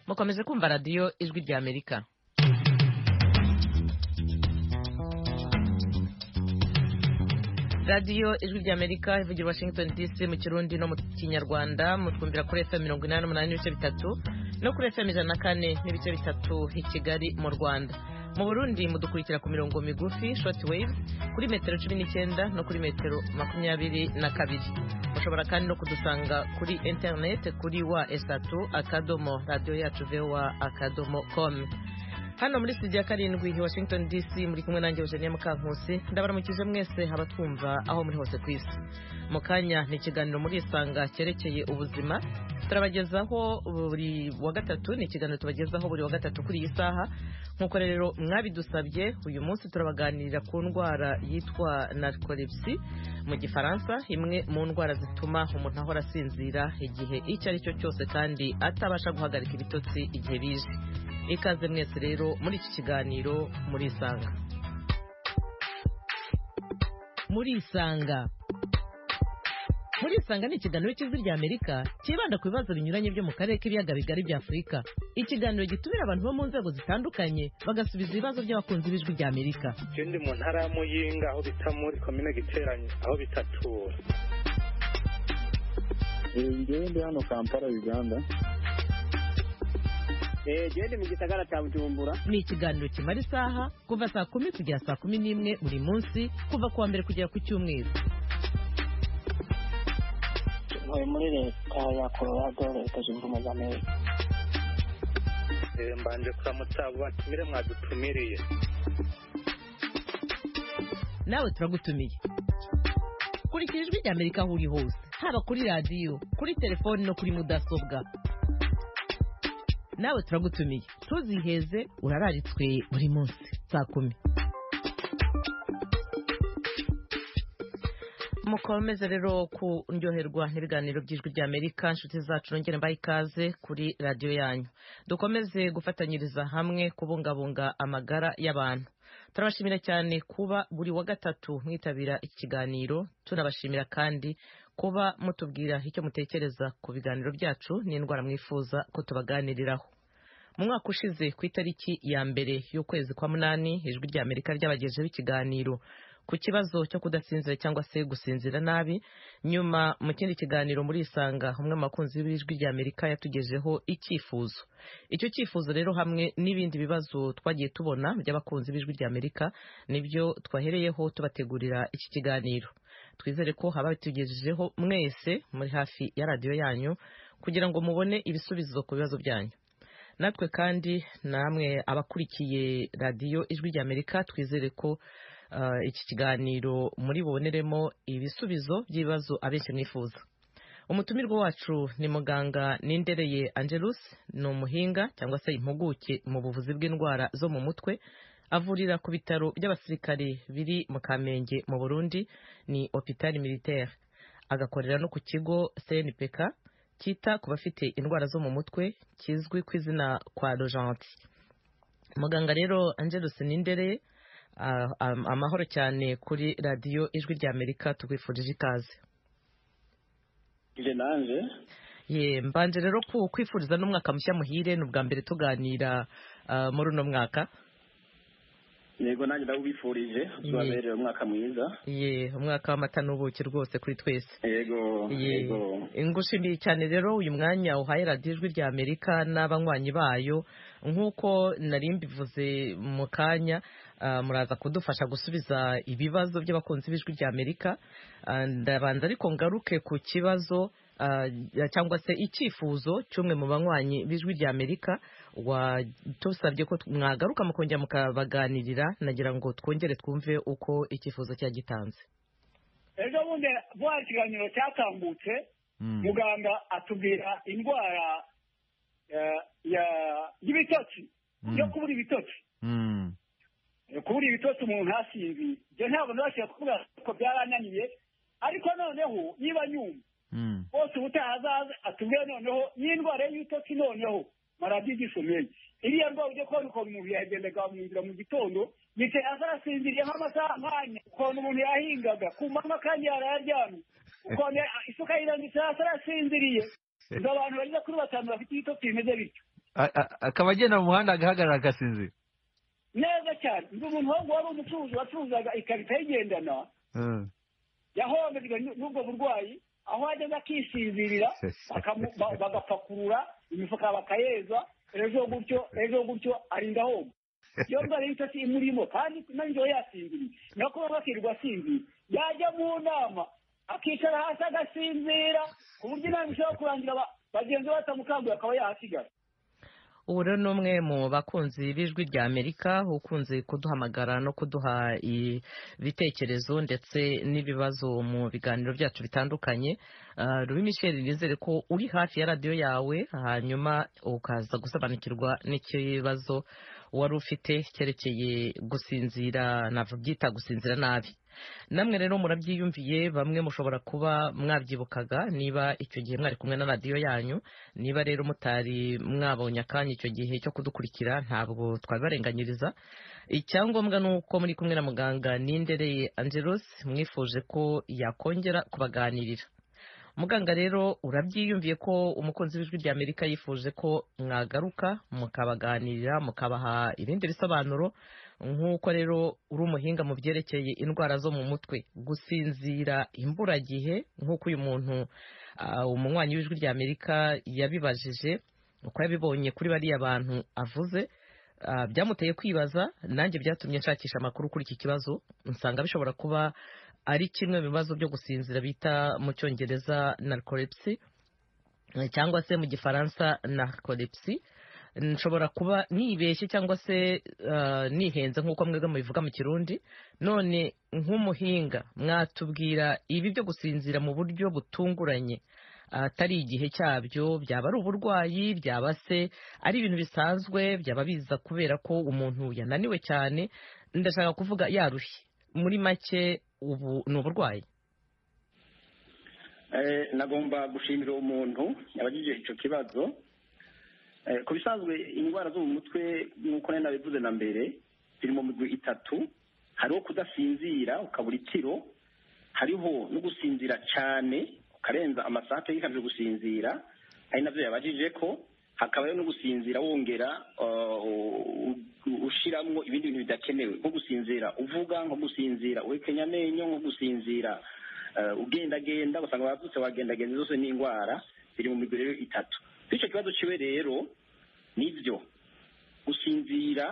mukomeze kumva radiyo ijwi ry'amerika radiyo ijwi ry'amerika ivugira washington dc mu kirundi no mu kinyarwanda mutwumvira kuri fm mirongo inani n'umunani n'ibice bitatu no kuri fm ijana na kane n'ibice bitatu i kigali mu rwanda mu burundi mudukurikira ku mirongo migufi short wave kuri metero cumi n'icyenda no kuri metero makumyabiri na kabiri mushobora kandi no kudusanga kuri interineti kuri wa esatu akadomo radiyo yacu vowa akadomo komu hano muri studio ya karindwi i washington dc muri kumwe nanjye eugenie mukankusi ndabaramukije mwese abatwumva aho muri hose ku isi mu kanya ni ikiganiro muri isanga cyerekeye ubuzima turabagezaho buri wa gatatu ni ikiganiro tubagezaho buri wa gatatu kuri iyi saha nk'uko rero mwabidusabye uyu munsi turabaganirira ku ndwara yitwa narcolepsy mu gifaransa imwe mu ndwara zituma umuntu ahora asinzira igihe icyo ari cyo cyose kandi atabasha guhagarika ibitotsi igihe bije ikaze mwese rero muri iki kiganiro muri isanga muri isanga muri isanga ni ikiganiro cy'ijwi rya amerika cyibanda ku bibazo binyuranye byo mu karere k'ibiyaga bigari bya afurika ikiganiro gitumira abantu bo mu nzego zitandukanye bagasubiza ibibazo by'abakunzi b'ijwi rya amerika ikindi mu ntara ya muyinga aho bita muri komine giteranye aho bita tura ngewe ndi hano kampala uganda gende mu gisagara cya bujumbura ni ikiganiro kimara isaha kuva saa kumi kugera saa kumi n'imwe buri munsi kuva ku wa mbere kugera ku cyumweru ntuye muri leta ya colorado leta zunze ubumwe za amerika Eh, mbanje kuramutsa abo batumire mwadutumiriye nawe turagutumiye kurikira ijwi rya amerika aho uri hose haba kuri radiyo kuri telefoni no kuri mudasobwa nawe turagutumiye ntuziheze urararitswe buri munsi saa kumi mukomeze rero kuryoherwa n'ibiganiro by'ijwi rya amerika inshuti zacu nongere mbaha ikaze kuri radiyo yanyu dukomeze gufatanyiriza hamwe kubungabunga amagara y'abantu turabashimira cyane kuba buri wa gatatu mwitabira iki kiganiro tunabashimira kandi kuba mutubwira icyo mutekereza ku biganiro byacu n'indwara mwifuza ko tubaganiriraho mu mwaka ushize ku itariki ya mbere y'ukwezi kwa munani ijwi rya amerika ryabagejeho ikiganiro ku kibazo cyo kudasinzira cyangwa se gusinzira nabi nyuma mu kindi kiganiro muri isanga umwe mu bakunzi b'ijwi rya amerika yatugejeho icyifuzo icyo cyifuzo rero hamwe n'ibindi bibazo twagiye tubona by'abakunzi b'ijwi rya amerika nibyo twahereyeho tubategurira iki kiganiro twizere ko habatugejejeho mwese muri hafi ya radiyo yanyu kugira ngo mubone ibisubizo ku bibazo byanyu natwe kandi namwe abakurikiye radiyo ijwi rya amerika twizere ko uh, iki kiganiro muri buboneremo ibisubizo by'ibibazo abenshi mwifuza umutumirwa wacu ni muganga nindereye angelus ni umuhinga cyangwa se impuguke mu buvuzi bw'indwara zo mu mutwe avurira ku bitaro by'abasirikare biri mu kamenge mu burundi ni hopital militaire agakorera no ku kigo cnpk cyita ku bafite indwara zo mu mutwe kizwi ku izina kwa rojanti muganga rero angelus nindereye Ah, am- amahoro cyane kuri radiyo ijwi rya amerika tukwifurije ikaze nje nanje ye mbanje rero ku- kwifuriza n'umwaka mushya muhire ni ubwa mbere tuganira ah, muri uno mwaka yego nanjye ndawubifurije tubabereye umwaka mwiza ye umwaka w'amata n'ubuki rwose kuri twese yego Ye. yego ngushimiye cyane rero uyu mwanya uhaye radiyo ijwi rya amerika n'abanywanyi bayo nk'uko nari mbivuze mu kanya ah, muraza kudufasha gusubiza ibibazo by'abakunzi b'ijwi rya amerika Ah, ndabanza ariko ngaruke ku kibazo ah, cyangwa se icyifuzo cy'umwe mu banywanyi b'ijwi rya amerika watusabye ko mwagaruka mukongera mukabaganirira nagira ngo twongere twumve uko icyifuzo cyagitanze ejo bundi bwa kiganiro cyatambutse muganga atubwira indwara eh, ya- y'ibitotsi yo kubura ibitotsi kubura ibitotsi umuntu ntasinzire ibyo ntabwo ndabashije kuvuga ko byarananiye ariko noneho niba nyuma bose ubutaha azaze atubwire noneho n'indwara y'ibitotsi noneho maradiyo igisomeye iriya ndwara ujya kubona ukuntu umuntu yagendaga mu nzira mu gitondo yicaye hasi arasinziriye nk'amasaha nkanya ukuntu umuntu yahingaga ku manywa kandi yarayaryamye ukuntu ya- isuka yirambitse hasi arasinziriye izo abantu bageze kuri batanu bafite ibitotsi bimeze bityo A- a- akaba agenda mu muhanda agahagarara agasinzira neza cyane ndi umuntu wangu wari umucuruzi wacuruzaga ikarita yigendana Mm. yahomejwe n'u- n'ubwo burwayi aho ageze akisinzirira bakamu- ba- bagapakurura imifuka bakayeza ejo gutyo ejo gutyo arinda ahomba iyo ndwara y'ibitotsi imurimo kandi nanjyewe yasinziriye niyo kuba bakirwa asinziriye yajya mu nama akicara hasi agasinzira ku buryo inama ishobora kurangira ba- bagenzi be batamukanguye akaba yahasigara ubu rero ni umwe mu bakunzi b'ijwi rya amerika ukunze kuduhamagara no kuduha ibitekerezo ndetse n'ibibazo mu biganiro byacu bitandukanye Ah, rubi michel nizere ko uri hafi ya radiyo yawe hanyuma ukaza gusobanukirwa n'ikibazo wari ufite cyerekeye gusinzira nabyita gusinzira nabi namwe rero murabyiyumviye bamwe mushobora kuba mwabyibukaga niba icyo gihe mwari kumwe na radiyo yanyu niba rero mutari mwabonye akanya icyo gihe cyo kudukurikira ntabwo twabibarenganyiriza icyangombwa ni uko muri kumwe na muganga nindereye angelos mwifuje ko yakongera kubaganirira muganga rero urabyiyumviye ko umukunzi w'ijwi rya amerika yifuje ko mwagaruka mukabaganirira mukabaha ibindi bisobanuro nk'uko rero uri umuhinga mu byerekeye indwara zo mu mutwe gusinzira imburagihe nk'uko uyu muntu ah, umunywanyi w'ijwi rya amerika yabibajije uko yabibonye kuri bariya bantu avuze Ah, byamuteye kwibaza nanjye byatumye nshakisha amakuru kuri iki kibazo nsanga bishobora kuba ari kimwe mu bibazo byo gusinzira bita mu cyongereza narcolepsy eh, cyangwa se mu gifaransa narcolepsy nshobora kuba nibeshye cyangwa se ah, nihenze nk'uko mwebwe mubivuga mu kirundi none nk'umuhinga mwatubwira ibi byo gusinzira mu buryo butunguranye atari igihe cyabyo byaba ari uburwayi byaba se ari ibintu bisanzwe byaba biza kubera ko umuntu yananiwe cyane ndashaka kuvuga yarushye muri make ubu ni uburwayi Eh, nagomba gushimira uwo muntu yabagije icyo kibazo Eh, ku bisanzwe indwara zo mu mutwe nk'uko nari nabivuze na mbere ziri mu migwi itatu hariho kudasinzira ukabura ikiro hariho no gusinzira cyane ukarenza amasaha yikabije gusinzira ari nabyo yabajije ko hakabaho no gusinzira wongera uh, u- u- ushiramwo ibindi bintu bidakenewe nko gusinzira uvuga nko gusinzira uhekenya amenyo nko gusinzira eh, ugendagenda ugasanga wabyutse wagendagenda zose ni indwara ziri mu migwi rero itatu bityo ikibazo kiwe rero nibyo gusinzira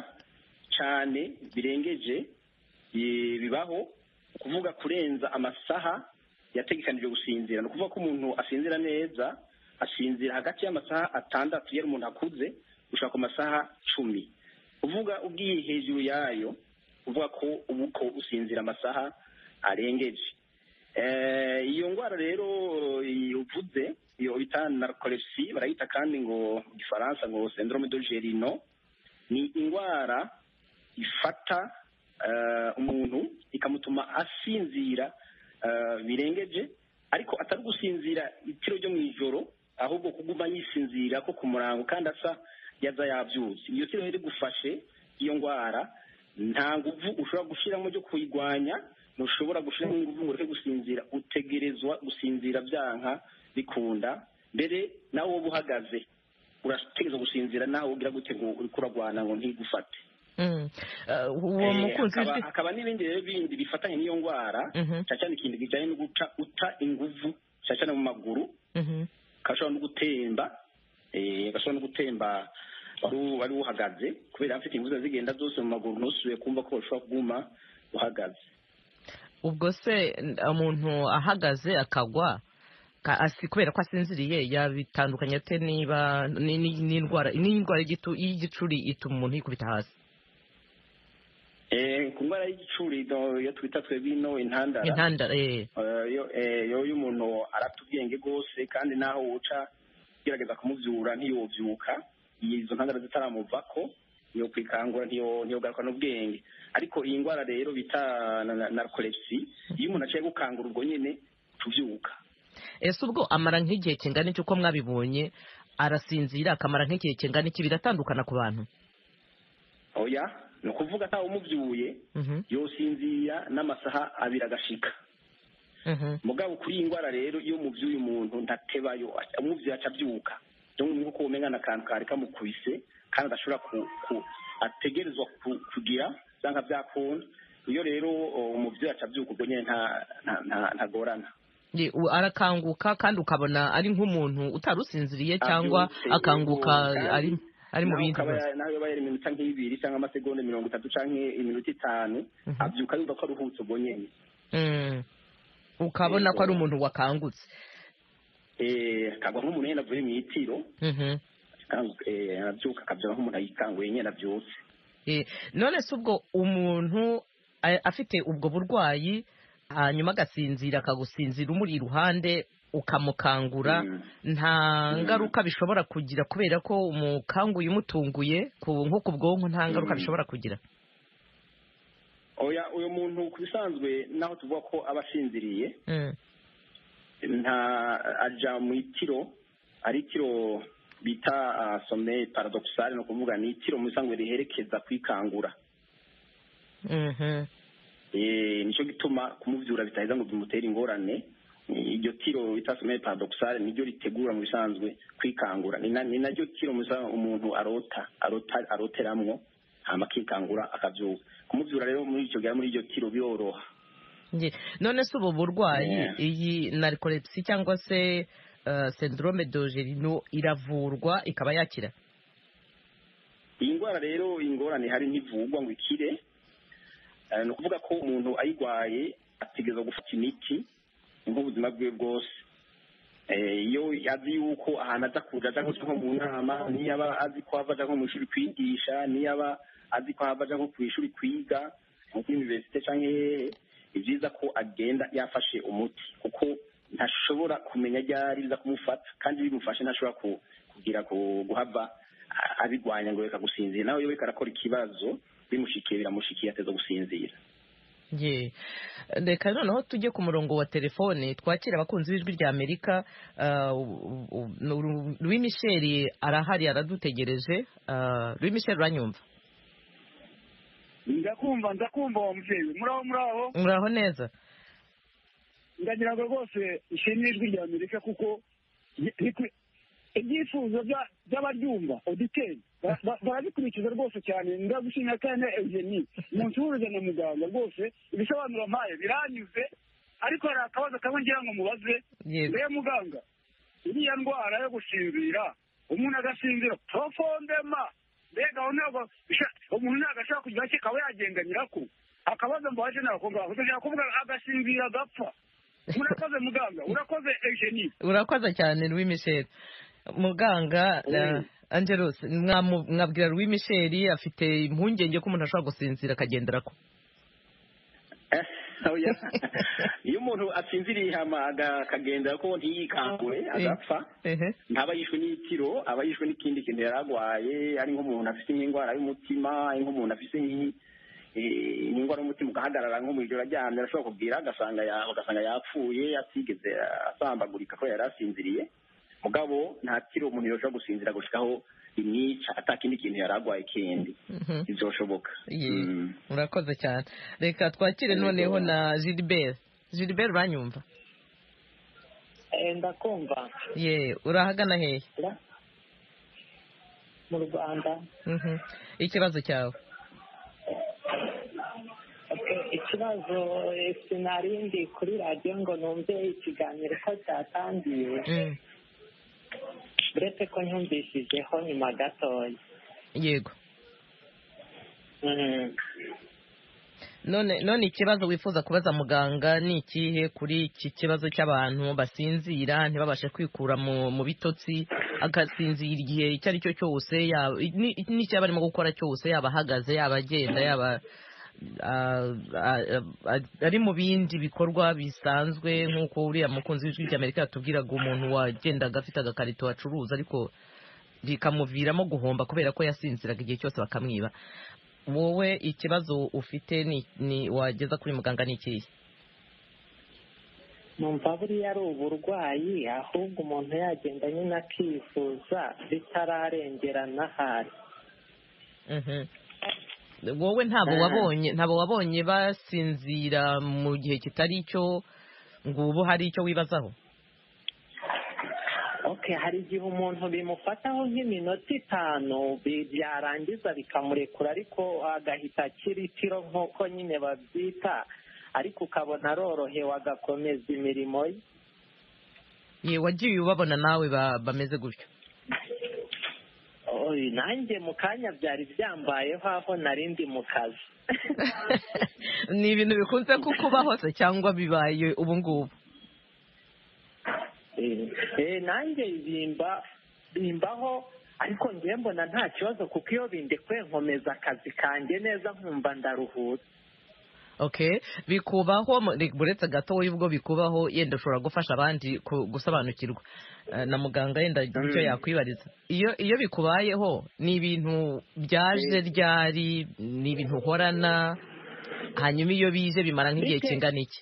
cyane birengeje eh, bibaho kuvuga kurenza amasaha yategekanijwe gusinzira ni ukuvuga ko umuntu asinzira neza asinzira hagati y'amasaha atandatu yari umuntu akuze gushaka ku masaha cumi uvuga ugiye hejuru yayo uvuga ko ubu ko usinzira amasaha arengeje Eh, iyo ndwara rero uvuze iyo bita narcolepsy barayita kandi ngo mu gifaransa ngo syndrome de gerino ni indwara ifata eh, umuntu ikamutuma asinzira eh, birengeje ariko atari gusinzira itiro ryo mu ijoro ahubwo kuguma yisinzira ko ku murango kandi asa yaza yabyutse iyo tiro rero igufashe iyo ndwara nta nguvu ushobora gushyiramo ryo kuyirwanya ntushobora gushyiramo inguvu ngo ureke gusinzira utegerezwa gusinzira byanka bikunda mbere nawe wowe uhagaze urategereza gusinzira nawe ugira gute ngo uriko uragwana ngo ntigufate Mm. Ah, uwo Eh, mukunzi hakaba- w'ijwi hakaba n'ibindi rero bindi bifatanye n'iyo ndwara Mhm. cyane cyane ikintu kijyanye no guca uta inguvu cyane cyane mu maguru Mhm. gashobora no gutemba eh, gashobora no gutemba wari u- wari uhagaze kubera afite ingufu ziba zigenda zose mu maguru ntusubiye kumva ko ushobora kuguma uhagaze ubwo se n- umuntu ahagaze akagwa ka- asi- kubera ko asinziriye yabitandukanya ate niba ni- ni- n'indwara n'indwara y'igitu- y'igicuri ituma umuntu yikubita hasi Eh, ku ndwara y'igicuri do- iyo twita twebwe ino intandara intandara eh. Eh, yo- eh, yo iyo umuntu arata ubwenge rwose kandi naho uca ugerageza kumubyura ntiyobyuka izo ntandaro zitaramuvako iyo kwikangura ntiyo- ntiyogaruka n'ubwenge ariko iyi ndwara rero bita na- na- narcolepsy iyo umuntu aciye gukangura ubwo nyine tubyuka ese ubwo amara nk'igihe kingana iki uko mwabibonye arasinzira akamara nk'igihe kingana iki biratandukana ku bantu oya ni ukuvuga atawe umubyuye Mhm, yosinzira n'amasaha abiri agashika mhm. mugabo kuri iyi ndwara rero iyo mubyuye umuntu ntatebayo aca- umubyeyi aca abyuka byo mu kuko umenya ni akantu kari kamukubise kandi adashobora ku- ku- ategerezwa ku- kugira cyangwa byakunda iyo rero o, umubyeyi acabyuka ubwo nyine nta- nta- nta- ntagorana Ye, u- arakanguka kandi ukabona ari nk'umuntu utari usinziriye cyangwa Abyutse, akanguka yego, ari ari mu nawe bindi ukaba bibazo ya- nawe yaba yari iminota nk'ibiri cyangwa amasegonda mirongo itatu cyangwa iminota itanu Mhm. abyuka yumva ko aruhutse ubwo nyine Mm. ukabona Yego. ko ari umuntu wakangutse Eh, akagwa nk'umuntu nyine avuye mu itiro Mhm. akangu- eh, arabyuka akabyara nk'umuntu ayikanguye nyine abyutse Eh, none se ubwo umuntu a- afite ubwo burwayi hanyuma agasinzira akagusinzira umuri iruhande ukamukangura Mm. nta Mm. ngaruka bishobora kugira kubera ko umukanguye umutunguye ku- nko ku bwonko nta ngaruka Mm. bishobora kugira oya uyu muntu ku bisanzwe naho tuvuga ko aba asinziriye Mm. nta aja mu itiro ari itiro bita ah, sommeil paradoxal ni ukuvuga ni itiro mu bisanzwe riherekeza kwikangura Mhm. Eh, nicyo gituma kumubyura bitaheza ngo bimutere ingorane Eh, iryo tiro bita sommeil paradoxal niryo ritegura mu bisanzwe kwikangura ni na- ni naryo tiro mu bisanzwe umuntu arota arota aroteramwo hama akikangura akabyuka kumubyura rero muri icyo gihe muri iryo tiro biroroha Nge- none se ubu burwayi Yeah. iyi narikolepsi cyangwa se eh, syndrome dogerino iravurwa ikaba yakira iyi ndwara rero ingorane ihari ntivugwa ngo ikire Eh, ni ukuvuga ko umuntu ayirwaye ategereza gufata imiti nk'ubuzima bwe bwose Eh, iyo azi yuko ahantu aza kuja aja nko nko mu nama niyo aba azi ko ava aja nko mu ishuri kwigisha niyo aba azi ko ava aja nko ku ishuri kwiga nko kuri universite canke hehe ni byiza ko agenda yafashe umuti kuko ntashobora kumenya ryari biza kumufata kandi bimufashe ntashobora ku- kugira ku- guhava a- abirwanya ngo reka gusinzira nawe iyo reka arakora ikibazo bimushikiye biramushikiye ateza gusinzira Ye. reka noneho tujye ku murongo wa telefone twakira abakunzi b'ijwi rya amerika louis michel arahari aradutegereje Ah, louis michel uranyumva ndakumva ndakumva uwo mubyeyi muraho muraho muraho neza ndagira ngo rwose ishimwe ijwi rya amerika kuko ni- ni ku- ibyifuzo bya- by'abaryumva oditeri ba- ba- barabikurikiza rwose cyane ndagushimira kandi eugeni umunsi w'uruza na muganga rwose ibisobanuro mpaye biranyuze ariko hari akabazo kamwe ngira ngo mubaze Yego. rero muganga iriya ndwara yo gusinzira umuntu agasinzira profondema mbega aho ntabwo bisha- umuntu ntabwo ashobora kugira icyo akaba yagenda nyirako akabazo mbaje nako ngaho ndashaka kuvuga agasinzira agapfa urakoze muganga urakoze egeni urakoze cyane louis michel muganga ah, angelos mwamu- mwabwira louis michel afite impungenge ko umuntu ashobora gusinzira akagendera ko Eh, oya. iyo umuntu asinziriye hama aga- akagenda ko ntiyikangure agapfa Ehe. ntaba yishwe n'itiro aba yishwe n'ikindi kintu yari arwaye ari nk'umuntu afite nk'indwara y'umutima ari nk'umuntu afite nk'i- eh, n'indwara y'umutima ugahagarara nko mu ijoro aryamye arashobora kubwira agasanga ya- ugasanga yapfuye atigeze asambagurika ko yari asinziriye mugabo nta tiro umuntu yoshobora gusinzira gushikaho imyica atakindi kintu yari arwaye kindi Mhm. bizoshoboka Ye, Mm. murakoze cyane reka twakire Yego. noneho na gilbert gilbert uranyumva Eh, ndakumva ye urahagana hehe ra- mu rwanda Mhm. ikibazo cyawe Okay, ikibazo eh, sinarindi kuri radiyo ngo numve ikiganiro ko cyatangiye Mm. uretse ko nyumvishijeho nyuma gatoya yego Mm. none none ikibazo wifuza kubaza muganga ni ikihe kuri iki kibazo cy'abantu basinzira ntibabashe kwikura mu mu bitotsi agasinzira igihe icyo ari cyo cyose yaba- ni- n'icyo yaba arimo gukora cyose yaba ahagaze yaba agenda yaba ah, ah, ah, ari mu bindi bikorwa bisanzwe nk'uko uriya mukunzi w'ijwi ry'amerika yatubwiraga umuntu wagendaga afite agakarito acuruza ariko bikamuviramo guhomba kubera ko yasinziraga igihe cyose bakamwiba wowe ikibazo ufite ni, ni wageza kuri muganga ni ikihe numva buriya ari uburwayi ahubwo umuntu yagenda nyine akivuza bitararengerana hari Mhm. wowe ntabwo Ah. wabonye ntabwo wabonye basinzira mu gihe kitari cyo ngo ubu hari icyo wibazaho Okay, hari igihe umuntu bimufataho nk'iminota itanu bi- byarangiza bikamurekura ariko agahita akira itiro nk'uko nyine babyita ariko ukabona arorohewe agakomeza imirimo ye ye wagiye ubabona nawe ba- bameze gutyo Oy, nanjye mu kanya byari byambayeho aho nari ndi mu kazi ni ibintu bikunze kukubaho se cyangwa bibaye ubu ngubu Eh, eh, nanjye bimba bimbaho ariko ngewe mbona nta kibazo kuko iyo bindekuye nkomeza akazi kanjye neza nkumva ndaruhutse okay bikubaho mu- ni- buretse gato wowe ubwo bikubaho yenda ushobora gufasha abandi ku- gusobanukirwa Eh, na muganga yenda agira icyo Mm. yakwibariza iyo iyo bikubayeho ni ibintu byaje ryari ni ibintu uhorana hanyuma iyo bije bimara nk'igihe Bite- kingana iki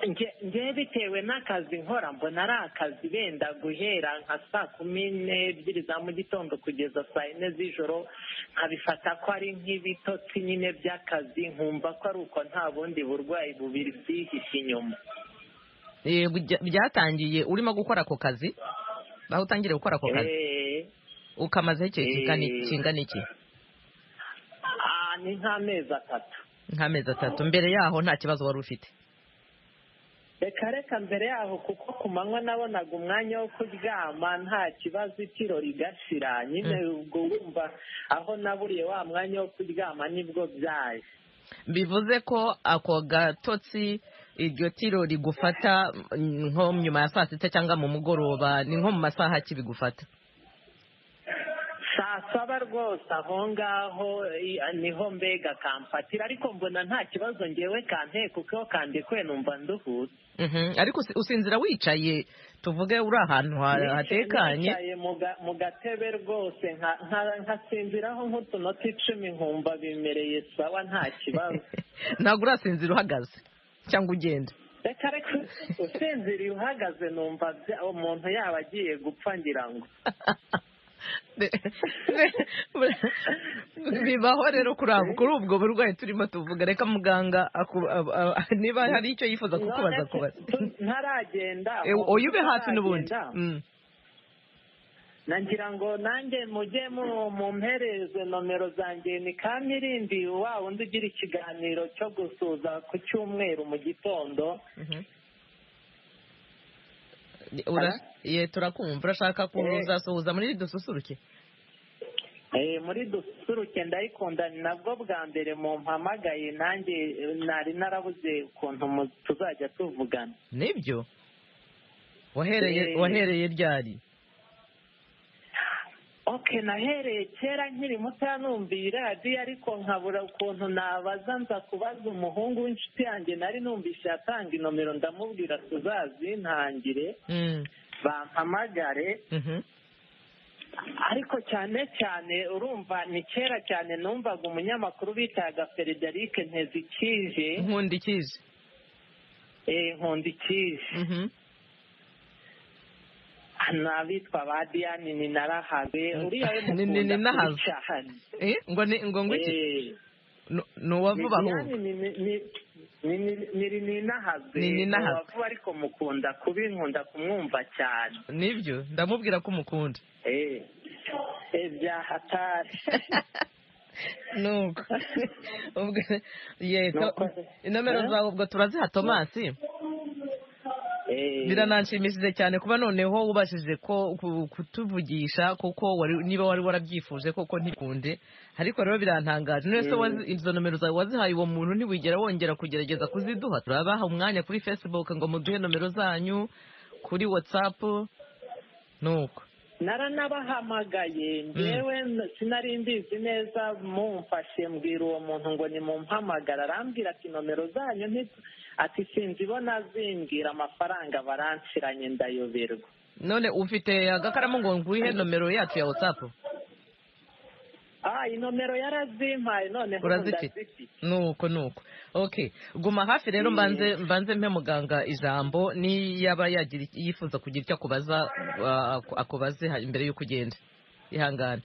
Nge- ngewe bitewe n'akazi nkora mbona ari akazi benda guhera nka saa kumi n'ebyiri za mu gitondo kugeza saa yine z'ijoro nkabifata ko ari nk'ibitotsi nyine by'akazi nkumva ko ari uko nta bundi burwayi bubiri byihishe inyuma Eh, bijya- byatangiye urimo gukora ako kazi aho utangiriye gukora ako kazi Eh, ukamazeho igihe kingana iki- Eh. kingana iki ah, ni nk'amezi atatu nk'amezi atatu mbere yaho nta kibazo wari ufite reka reka mbere yaho kuko ku manywa nabonaga umwanya wo kuryama nta kibazo itiro rigashira nyine ubwo wumva aho naburiye wa mwanya wo kuryama nibwo byaje bivuze ko ako gatotsi iryo tiro rigufata mm, nko nyuma ya saa sita cyangwa mu mugoroba ni nko mu masaha ki bigufata saa saba rwose aho ngaho i- niho mbega kamfatira ariko mbona nta kibazo ngewe kanteye kuko iyo kandekuwe numva nduhutse Mhm. ariko usi- usinzira wicaye tuvuge uri ahantu ha- hatekanye nicaye mu ga- mu gatebe rwose nka- nka- nkasinziraho nk'utunota icumi nkumva bimereye sawa nta kibazo ntabwo urasinzira uhagaze cyangwa ugenda reka reka usinziriye uhagaze numva bya- umuntu yaba agiye gupfa ngira ngo Ne- ne- bibaho rero kuri abo- kuri ubwo burwayi turimo tuvuga reka muganga aku- ab- ab- niba hari icyo yifuza kukubaza None kubaza tu- ntaragenda Eh, oya ube hafi n'ubundi ntaragenda, Mm. nagira ngo nanjye mujye mu- mumpereze nomero zanjye ni kamirindi wa wundi ugira ikiganiro cyo gusuza ku cyumweru mu gitondo Mhm. Ura- ye turakumva urashaka kuzasuhuza muri dususuruke Eh, muri dusuruke ndayikunda ni nabwo bwa mbere mumpamagaye nanjye eh, nari narabuze ukuntu mu- tuzajya tuvugana nibyo wahereye Eh. wahereye ryari ok nahereye kera nkiri mutoya numviye iradiyo ariko nkabura ukuntu nabaza nza kubaza umuhungu w'inshuti yanjye nari numvise yatanga inomero ndamubwira tuzazintangire Mm, bampamagare mhm. ariko cyane cyane urumva ni kera cyane numvaga umunyamakuru bitaga frederic ntezikije nkunda ikizi eh, nkundikije Mhm. n'abitwa ba diane ni narahabe uriya we Ni- ni- ni mukunda nahabe. kuri cyane Eh, ngo ni ngo ngo iki Eh. Nu- ni uwa vuba ahubwo niri ninahazwe Ni ninahazwe. uwavuba ariko mukunda kuba inkunda kumwumva cyane nibyo ndamubwira ko umukunda Eh, eh, byahatari nuko ubwo ye to- Nuko. inomero Eh? zawe ubwo turaziha tomasi Eh, birananshimishije cyane kuba noneho wubashije ko ku- kutuvugisha kuko wari- niba wari warabyifuje koko ntikunde ariko rero birantangaje none se wazi- izo nomero zawe wazihaye uwo muntu ntiwigera wongera kugerageza kuziduha turabaha umwanya kuri facebook ngo muduhe nomero zanyu kuri whatsapp nuko naranabahamagaye ngewe n- sinari mbizi neza mumfashe mbwira uwo muntu ngo nimumpamagara arambwira ati nomero zanyu nti- ati sinzibona zimbwira amafaranga baranshiranye ndayoberwa none ufite agakaramu ngo ngwihe nomero yacu ya whatsapp ah inomero yarazimpaye none urazifite nuko nuko okay guma hafi rero mbanze mbanze mpe muganga ijambo niyaba yagira iki- yifuza kugira icyo akubaza uh, aku- akubaze ha- imbere y'uko ugenda ihangane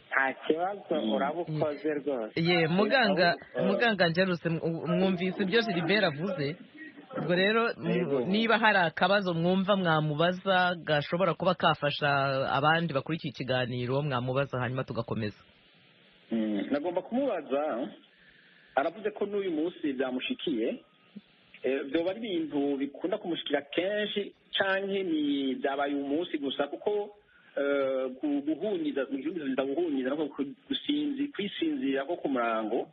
nta kibazo urabukoze rwose ye muganga Eh, muganga njeruse mwumvise ibyo Gilbert avuze ubwo rero Yego. niba hari akabazo mwumva mwamubaza gashobora kuba kafasha abandi bakurikiye ikiganiro mwamubaza hanyuma tugakomeza Mm, nagomba kumubaza aravuze ko n'uyu munsi byamushikiye Eh, byoba ari ibintu bikunda kumushikira kenshi canke ni byabaye umunsi gusa kuko eh, gu- guhunyiza guhunyiza guhunyiza no ku- gusinzi kwisinzira ko ku murango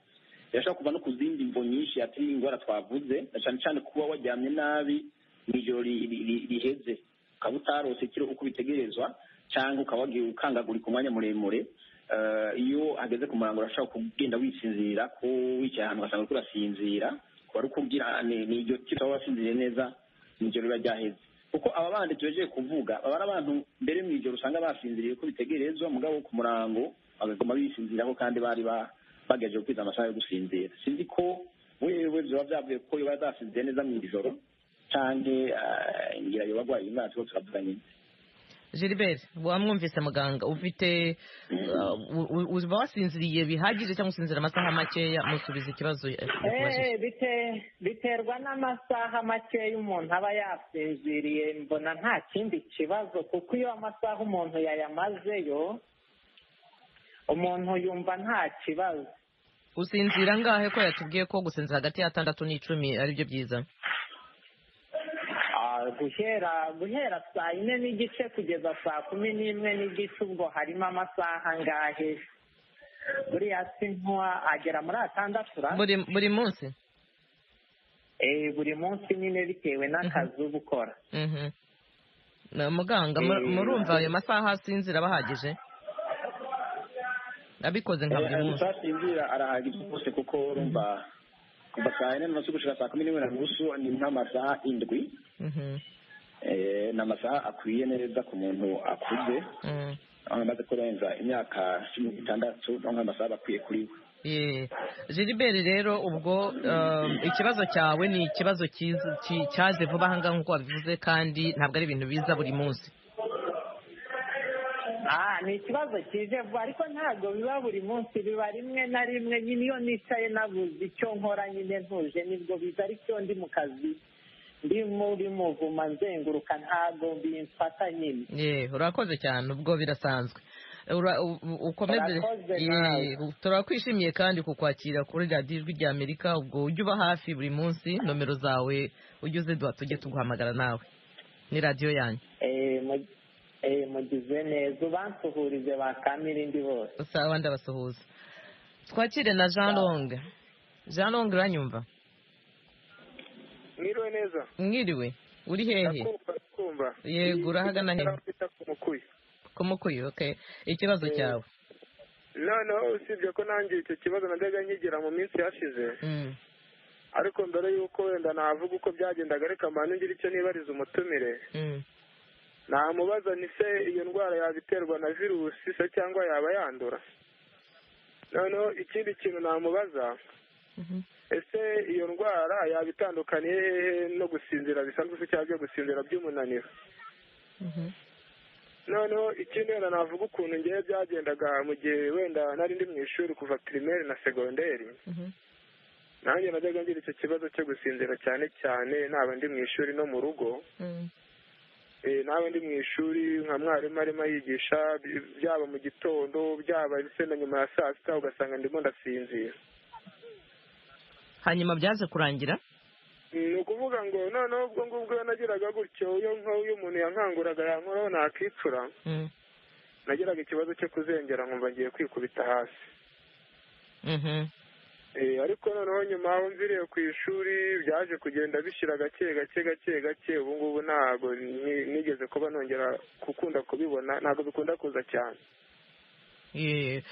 yashobora kuva no ku zindi mvo nyinshi ati ingwara twavuze na cane cane kuba waryamye nabi mw'ijoro ri- ri- ri- riheze ukaba utarose ikiro uko bitegerezwa cyangwa ukaba wagiye ukangagurika umwanya muremure Eh, iyo ageze ku murango urashobora kugenda wisinzira ko wicaye ahantu ugasanga uriko urasinzira wari ukubwira ni ni iryo kiro waba wasinziriye neza nijoro riba ryaheze kuko aba bandi tugejeje kuvuga baba ari abantu mbere mu ijoro usanga basinziriye uko bitegerezwa mugabo ku murango bagaguma bisinziraho kandi bari ba- bagejeje kwiza amasaha yo gusinzira sinzi ko wewe byaba byavuye ko yoba yadasinziriye neza mu ijoro cyangwa ngira yoba arwaye imana tuba turavuga nyine Gilbert wamwumvise muganga ufite uh, u- u- uba wasinziriye bihagije cyangwa usinzira amasaha makeya musubiza ikibazo yakubajije. Eh, bite- biterwa n'amasaha makeya umuntu aba yasinziriye mbona nta kindi kibazo kuko iyo amasaha umuntu yayamazeyo umuntu yumva nta kibazo usinzira angahe ko yatubwiye ko gusinzira hagati y'atandatu n'icumi ari byo byiza Ah, guhera guhera saa yine n'igice kugeza saa kumi n'imwe n'igice ubwo harimo amasaha angahe buriya si nkuwa agera muri atandatu ra buri buri munsi Eh, buri munsi nyine bitewe n'akazi uba ukora Mhm. Na muganga mu- Eh, murumva ayo masaha asinzira bahagije abikoze nka buri munsi tutasinzira arahagije rwose kuko urumva kuva saa yine n'umunsi gushika saa kumi n'imwe na nusu ni nk'amasaha indwi Mhm. Eh, ni amasaha akwiye neza ku muntu akuze Mm. aho amaze kurenza imyaka cumi n'itandatu no nk'amasaha aba akwiye kuri we Ye. Gilbert rero ubwo um, ikibazo cyawe ni ikibazo cyiza- ki- cyaje vuba ahangaha nk'uko wabivuze kandi ntabwo ari ibintu biza buri munsi Ah, ni ikibazo kije vuba ariko ntabwo biba buri munsi biba rimwe na rimwe nyine iyo nicaye nabuze icyo nkora nyine ntuje nibwo biza ariko iyo ndi mu kazi ndi muri muvuma nzenguruka ntabwo bimfata nyine Ye, urakoze cyane ubwo birasanzwe Ura- u- u- ukomeze Urakoze Ye, nawe. turakwishimiye kandi kukwakira kuri radiyo ijwi rya amerika ubwo ujye uba hafi buri munsi nomero zawe ujye uziduha tujye tuguhamagara nawe ni radiyo yanyu Eh, mu- eh, mugize neza ubansuhurize ba kamirindi bose sawa ndabasuhuza twakire na jean long jean long uranyumva mwiriwe neza mwiriwe uri hehe ndakumva ndakumva Yego, urahagana hehe? kwita ku mukuyi kumukuye okay ikibazo cyawe noneho usibye ko nanjye icyo kibazo najyaga nkigira mu minsi yashize Mm. ariko mbere y'uko wenda navuga uko byagendaga ariko mbana ngira icyo nibariza umutumire Mm. namubaza ni se iyo ndwara yabiterwa na virusi se cyangwa yaba yandura noneho ikindi kintu namubaza Mhm. ese iyo ndwara yaba itandukaniye hehe no gusinzira bisanzwe se cyangwa byo gusinzira by'umunaniro Mhm. noneho ikindi wenda navuga ukuntu ngewe byagendaga mu gihe wenda nari ndi mu ishuri kuva pirimeri na segonderi Mhm. nanjye najyaga ngira icyo kibazo cyo gusinzira cyane cyane naba ndi mu ishuri no mu rugo Mm. Eh, nawe ndi mu ishuri nka mwarimu arimo yigisha byaba mu gitondo byaba se na nyuma ya saa sita ugasanga ndimo ndasinzira hanyuma byaze kurangira ni ukuvuga ngo noneho ubwo ngubwo iyo nagiraga gutyo iyo nko- iyo umuntu yankanguraga yankoraho nakicura Mm. nagiraga ikibazo cyo kuzengera nkumva ngiye kwikubita hasi Mhm. Eh, ariko noneho nyuma aho mviriye ku ishuri byaje kugenda bishyira gake gake gake gake ubu ngubu ntabwo ni- nigeze kuba nongera gukunda kubibona ntabwo bikunda kuza cyane Ye.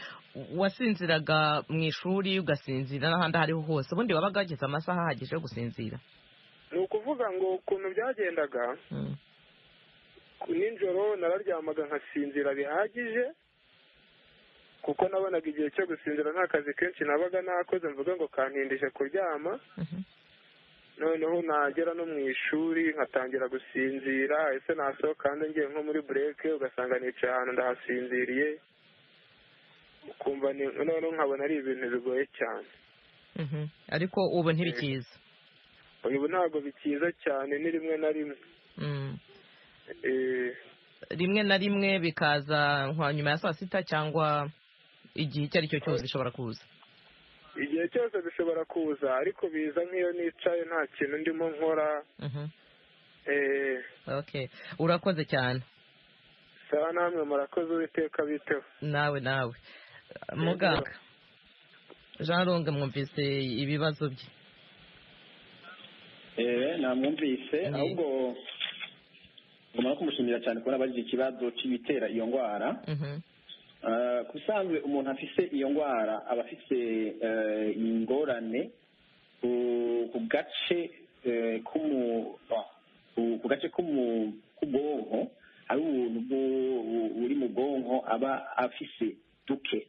wasinziraga mu ishuri ugasinzira n'ahandi aho ariho hose ubundi wabaga wageze amasaha ahagije yo gusinzira ni ukuvuga ngo ukuntu byagendaga Mm. nijoro nararyamaga nkasinzira bihagije kuko nabonaga igihe cyo gusinzira nta kazi kenshi nabaga nakoze mvuga ngo kantindije kuryama Mhm. noneho nagera no mu ishuri nkatangira gusinzira ese nasohoka hanze ngiye nko muri bureke ugasanga nicaye ahantu ndahasinziriye ukumva ni- noneho nkabona ari ibintu bigoye cyane Mhm. ariko ubu ntibikiza ubu ntabwo bikiza cyane ni rimwe na rimwe Mm. Eh, rimwe na rimwe bikaza nka nyuma ya saa sita cyangwa igihe icyo ari cyo cyose bishobora kuza igihe cyose bishobora kuza ariko biza nk'iyo nicaye nta kintu ndimo nkora Mhm. eh, okay urakoze cyane sawa namwe murakoze uwiteka biteho nawe nawe muganga jean longue mwumvise ibibazo bye eee namwumvise Mm. ahubwo ngomba kumushimira cyane kubona abagize ikibazo cy'ibitera iyo ndwara Mhm. Eh, ku bisanzwe umuntu afite iyo ndwara aba afite eh, ingorane ku ku gace eh, k'umu- ah, ku- ku gace k'umu- k'ubwonko hari ubuntu bwu- bu- buri mu bwonko aba afise duke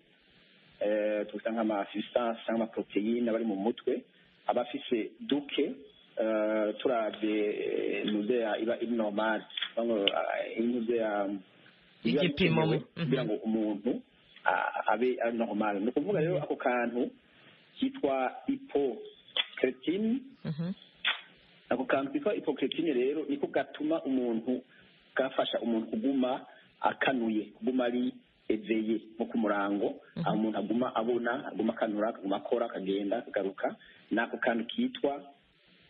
Eh, tubita nk'amasustanse cyangwa amaporoteyine aba ari mu mutwe aba afise duke eh, turabye eh, nuzeya iba iri normale inuzeya biba Igipimo. bikenewe Mhm. kugira ngo umuntu a- abe ari normal ni ukuvuga rero ako kantu kitwa hypocretine Mhm. ako kantu kitwa hypocretine rero niko gatuma umuntu gafasha umuntu kuguma akanuye kuguma ari eveye nko ku murango aho umuntu aguma abona aguma akanura akaguma akora akagenda akagaruka ni ako kantu kitwa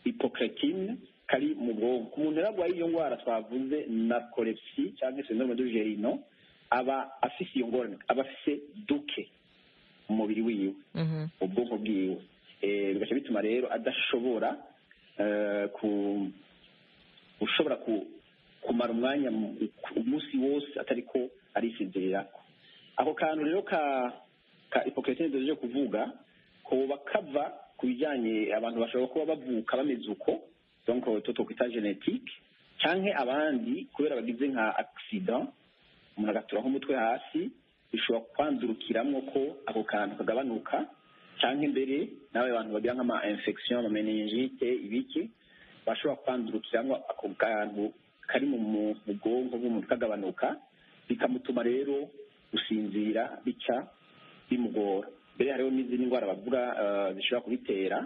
hypocretine kari mu bwonko umuntu rero arwaye iyo ndwara twavuze na kolepsi cyangwa se syndrome du gerino aba afise iyo ngorane aba afise duke mu mubiri wiwe Mhm. ubwonko bwiwe Eh, bigaca bituma rero adashobora eh, ku- gushobora ku- kumara umwanya mu- ku- umunsi wose atari ko arisinzirira ako kantu rero ka ka hypocrite duje kuvuga koba kava ku bijyanye abantu bashobora kuba bavuka bameze uko donc to twakwita genetique canke abandi kubera bagize nka accident umuntu agaturaho umutwe hasi bishobora kwandurukiramwo ko ako kantu kagabanuka cyangwa imbere nawe abantu bagira nk'ama infection ama meningite ibiki bashobora kwandurukiramwo ako kantu kari mu mu- mu bwonko bw'umuntu kagabanuka bikamutuma rero gusinzira bica bimugora mbere hariho n'izindi ndwara bavuga eh, zishobora kubitera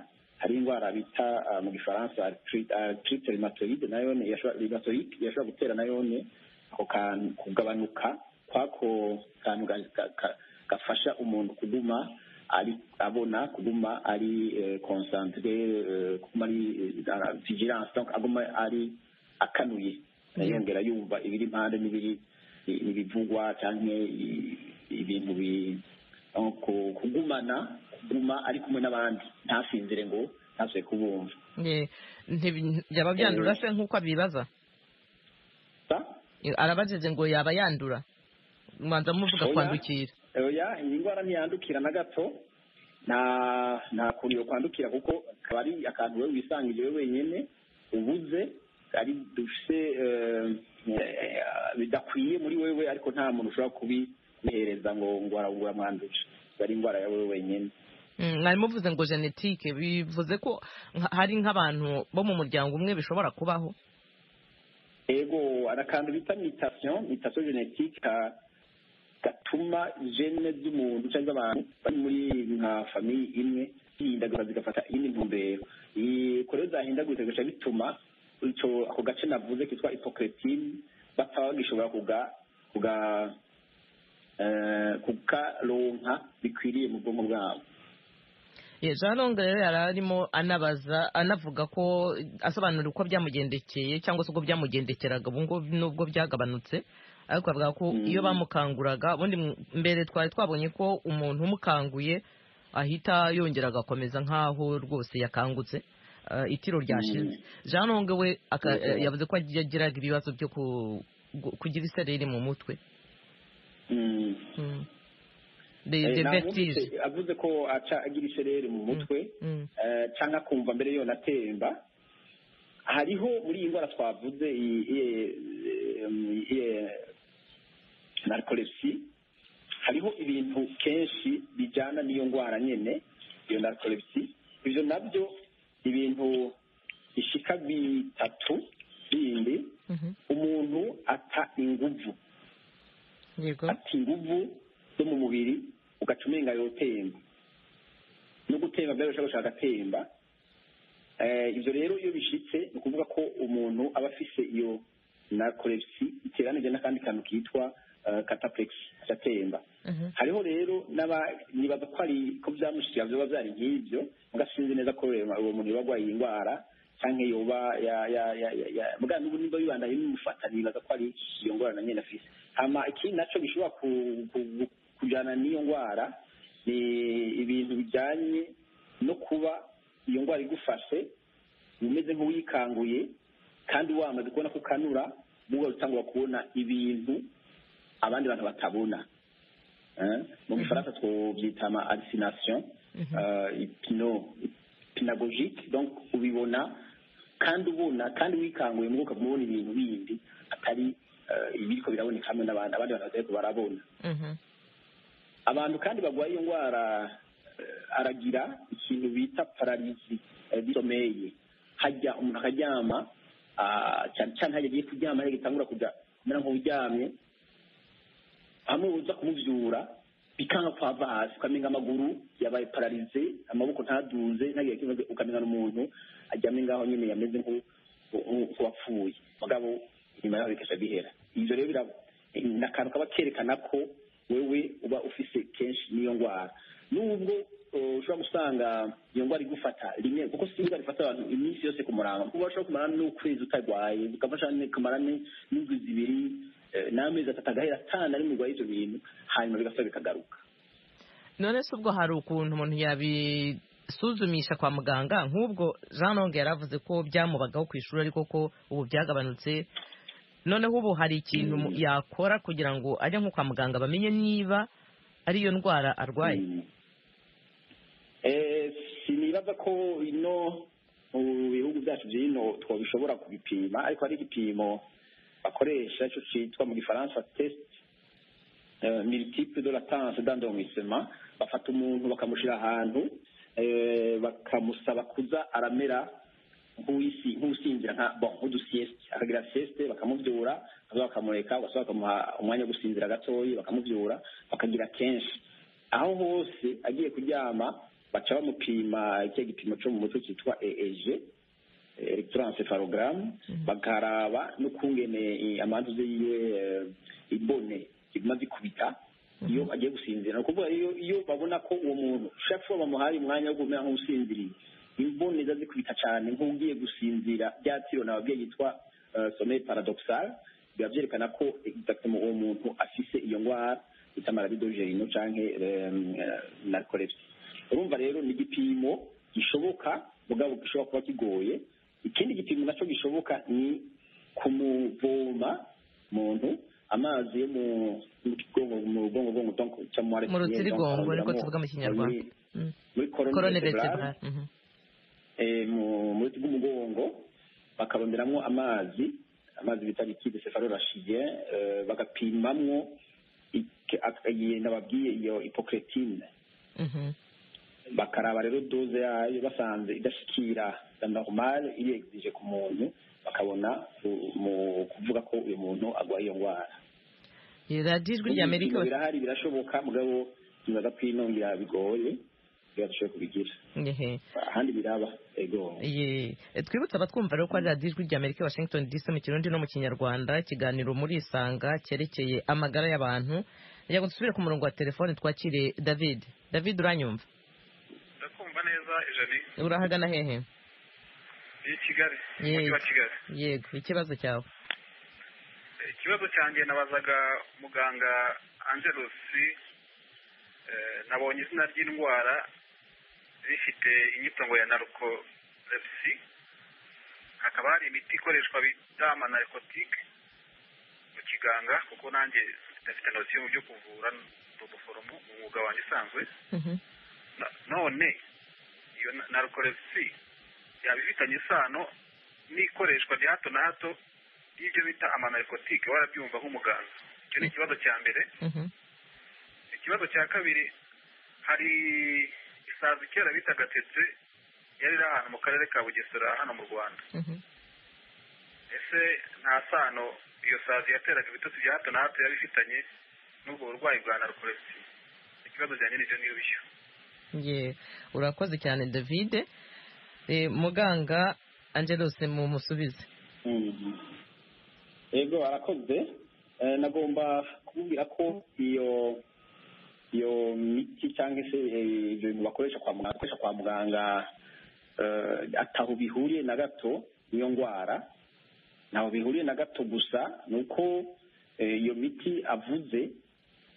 hari indwara bita eh, mu gifaransa arthrite- arthrite rheumatoide nayo ni- yashobora rheumatoid- yashobora gutera nayo ni ako kantu kugabanuka kwako kantu ga- ga- ga- gafasha umuntu kuguma ari abona kuguma ari concentre kuguma ari eh, vigilance donc aguma ari akanuye yongera yumva ibiri impande n'ibiri n'ibivugwa cyangwa i- ibintu bi aho ku- kugumana kuguma ari kumwe n'abandi ntasinzire ngo ntasubire kubumva Eh, ntibi- yaba byandura se nk'uko abibaza sa arabajije ngo yaba yandura manza muvuga Oya. kwandukira oya iyi ndwara ntiyandukira na gato nta nta kuntu yo kwandukira kuko akaba ari akantu wowe wisangije wowe wenyine ubuze ari dufite eh, eh, bidakwiye muri wewe ariko nta muntu ushobora kubihereza ngo ngo aragura mwanduje ari indwara ya wewe wenyine Mm, mwari muvuze ngo genetike bivuze ko nka- hari nk'abantu bo mu muryango umwe bishobora kubaho ego hari akantu bita mutation mutation genetique ka- gatuma gene z'umuntu cyangwa abantu bari muri nka famiye imwe zihindaguza zigafata iyindi ntumbero Iyi- ko rero zahindaguritse bigaca bituma icyo ako gace navuze kitwa hypocretine bataba bagishobora kuga kuga eh, kukaronka bikwiriye mu bwonko bwabo Ye, jean longue rero yari arimo anabaza anavuga ko asobanura uko byamugendekeye cyangwa se uko byamugendekeraga ubu ngubu nubwo byagabanutse ariko avuga ko Mm. iyo bamukanguraga ubundi mu- mbere twari twabonye ko umuntu umukanguye ahita yongera agakomeza nk'aho rwose yakangutse eh, itiro ryashize jean longue we aka- Mhm. yavuze ko yagiraga ibibazo byo ku- gu- kugira isereri mu mutwe Mm. Mm. Des- Eh, des nta wundi vertiges. se- avuze ko aca agira isereri mu mutwe Mm. eh, cyangwa akumva mbere yo natemba hariho muri iyi ndwara twavuze iyi- iyi- em, iyi narkolepsi hariho ibintu kenshi bijyana n'iyo ndwara nyine iyo narkolepsi ibyo nabyo ibintu bishika bitatu bindi Mhm. umuntu ata inguvu yego ati inguvu zo mu mubiri ugaca umenga yotemba no gutemba mbere ushaka gushaka agatemba ibyo rero iyo bishyitse ni ukuvuga ko umuntu aba afise iyo narcolepsy iteranije n'akandi kantu kitwa cataplex gatemba hariho rero nibaza ko ari ko byamushyiga byaba byari nk'ibyo mugasinzi neza ko uwo muntu yoba arwaye iyi ndwara cyangwa yoba bwa n'ubu nimba bibandaye bimufata nibaza ko ari iyo ndwara na nyine afise hama ikindi nacyo gishobora kujyana n'iyo ndwara ni ibintu bijyanye no kuba iyo ndwara igufashe umeze nk'uwikanguye kandi wamaze kubona ko ukanura n'ubwo utangura kubona ibintu abandi bantu batabona mu gifaransa twabyita ama arisinasiyo ipino pinagogike ubibona kandi ubona kandi wikanguye muri ukaba ubona ibintu bindi atari ibiri ko biraboneka hamwe n'abandi abandi bantu batari barabona abantu kandi barwaye iyo ndwara aragira ikintu bita pararizi bisomeye hajya umuntu akaryama cyane cyane hajya agiye kuryama hajya gitangura kujya kumera nk'uryamye hamwe uza kumubyura bikanga kwava hasi ukamenya amaguru yabaye pararize amaboko ntaduze ntagire ikibazo ukamenya n'umuntu aryamye ngaho nyine yameze nk'uwapfuye mugabo inyuma yaho bikajya bihera ibyo rero ni akantu kaba kerekana ko wewe uba ufise kenshi n'iyo ndwara nubwo ushobora gusanga iyo ndwara igufata rimwe kuko si indwara ifata abantu iminsi yose ku murango kuko ushobora kumara n'ukwezi utarwaye bikafasha kumara n'indwi zibiri n'amezi atatu agahera atanu ari mu rwaye ibyo bintu hanyuma bigasa bikagaruka none se ubwo hari ukuntu umuntu yabisuzumisha kwa muganga nk'ubwo jean longue yari avuze ko byamubagaho ku ishuri ariko ko ubu byagabanutse noneho ubu hari ikintu yakora kugira ngo ajye nko kwa muganga bamenye niba ariyo ndwara arwaye sinibaza ko ino mu bihugu byacu by'ino twabishobora kubipima ariko hari igipimo bakoresha icyo cyitwa mu gifaransa tesite militipe de latanse dandomisema bafata umuntu bakamushyira ahantu bakamusaba kuza aramera nk'usinzira nka bon nk'udusiyesite akagira siyesite bakamubyura bakaba bakamureka basaba bakamuha umwanya wo gusinzira gatoya bakamubyura bakagira kenshi aho hose agiye kuryama baca bamupima icyo gipimo cyo mu mutwe cyitwa eeje electroencephalogaramu bakaraba n'ukungene amanzu ze yiwe ibone zimaze ikubita iyo agiye gusinzira ni ukuvuga iyo babona ko uwo muntu ushobora kuba bamuhaye umwanya wo kumera nk'usinziriye imboni ziba zikubita cyane nk'ugiye gusinzira bya tiro ababyeyi yitwa someri paradoxal biba byerekana ko uwo muntu afise iyo ndwara bita marabidojerino cyangwa narcolepsy urumva rero ni igipimo gishoboka mugabo gishobora kuba kigoye ikindi gipimo nacyo gishoboka ni kumuvoma umuntu amazi yo mu bwongo mu rutirigongo niko tuvuga mu kinyarwanda korone vertebrale mu ruti rw'umugongo bakaboneramo amazi amazi bita likide sefalorashije bagapimamwo agenda babwiye iyo hipokeretine bakaraba rero doze yayo basanze idashyikira normal iyo egizije ku muntu bakabona mu kuvuga ko uyu muntu arwaye iyo ndwara ijwi rya amerika birahari birashoboka mugabo tunaza kwinongera bigoye ahandi biraba ego twibutse abatwumva rero ko ari radiyo ijwi rya amerika washington dc mu kirundi no mu kinyarwanda ikiganiro muri isanga cyerekeye amagara y'abantu reka dusubire ku murongo wa telefone twakire david david uranyumva ndakumva neza ijani urahagana hehe ni kigali umujyi wa kigali yego ikibazo cyawe ikibazo cyanjye nabazaga muganga angelusi nabonye izina ry'indwara rifite inyitongo ya narcolepsy hakaba hari imiti ikoreshwa bita amanarikotike mu kiganga kuko nanjye ndafite intoki mu byo kuvura ni ubuforomo mu mwuga wanjye usanzwe none iyo narcolepsy yaba ifitanye isano n'ikoreshwa rya hato na hato y'ibyo bita amanarikotike warabyumva nk'umuganga icyo ni ikibazo cya mbere ikibazo cya kabiri hari isazi kera bitaga tetse yari iri ahantu mu karere ka bugesera hano mu rwanda ese nta sano iyo sazi yateraga ibitotsi bya hato na hato yari ifitanye n'ubwo burwayi bwa narcolepsy ikibazo cya nyir'ibyo ngibyo urakoze cyane davide Eh, muganga angelose mumusubize yego arakoze Eh, nagomba kubwira ko iyo iyo miti cyangwa se eh, ibyo bintu bakoresha kwa muganga bakoresha kwa muganga eh, ataho bihuriye na gato n'iyo ndwara ntaho bihuriye na gato gusa ni uko eh, iyo miti avuze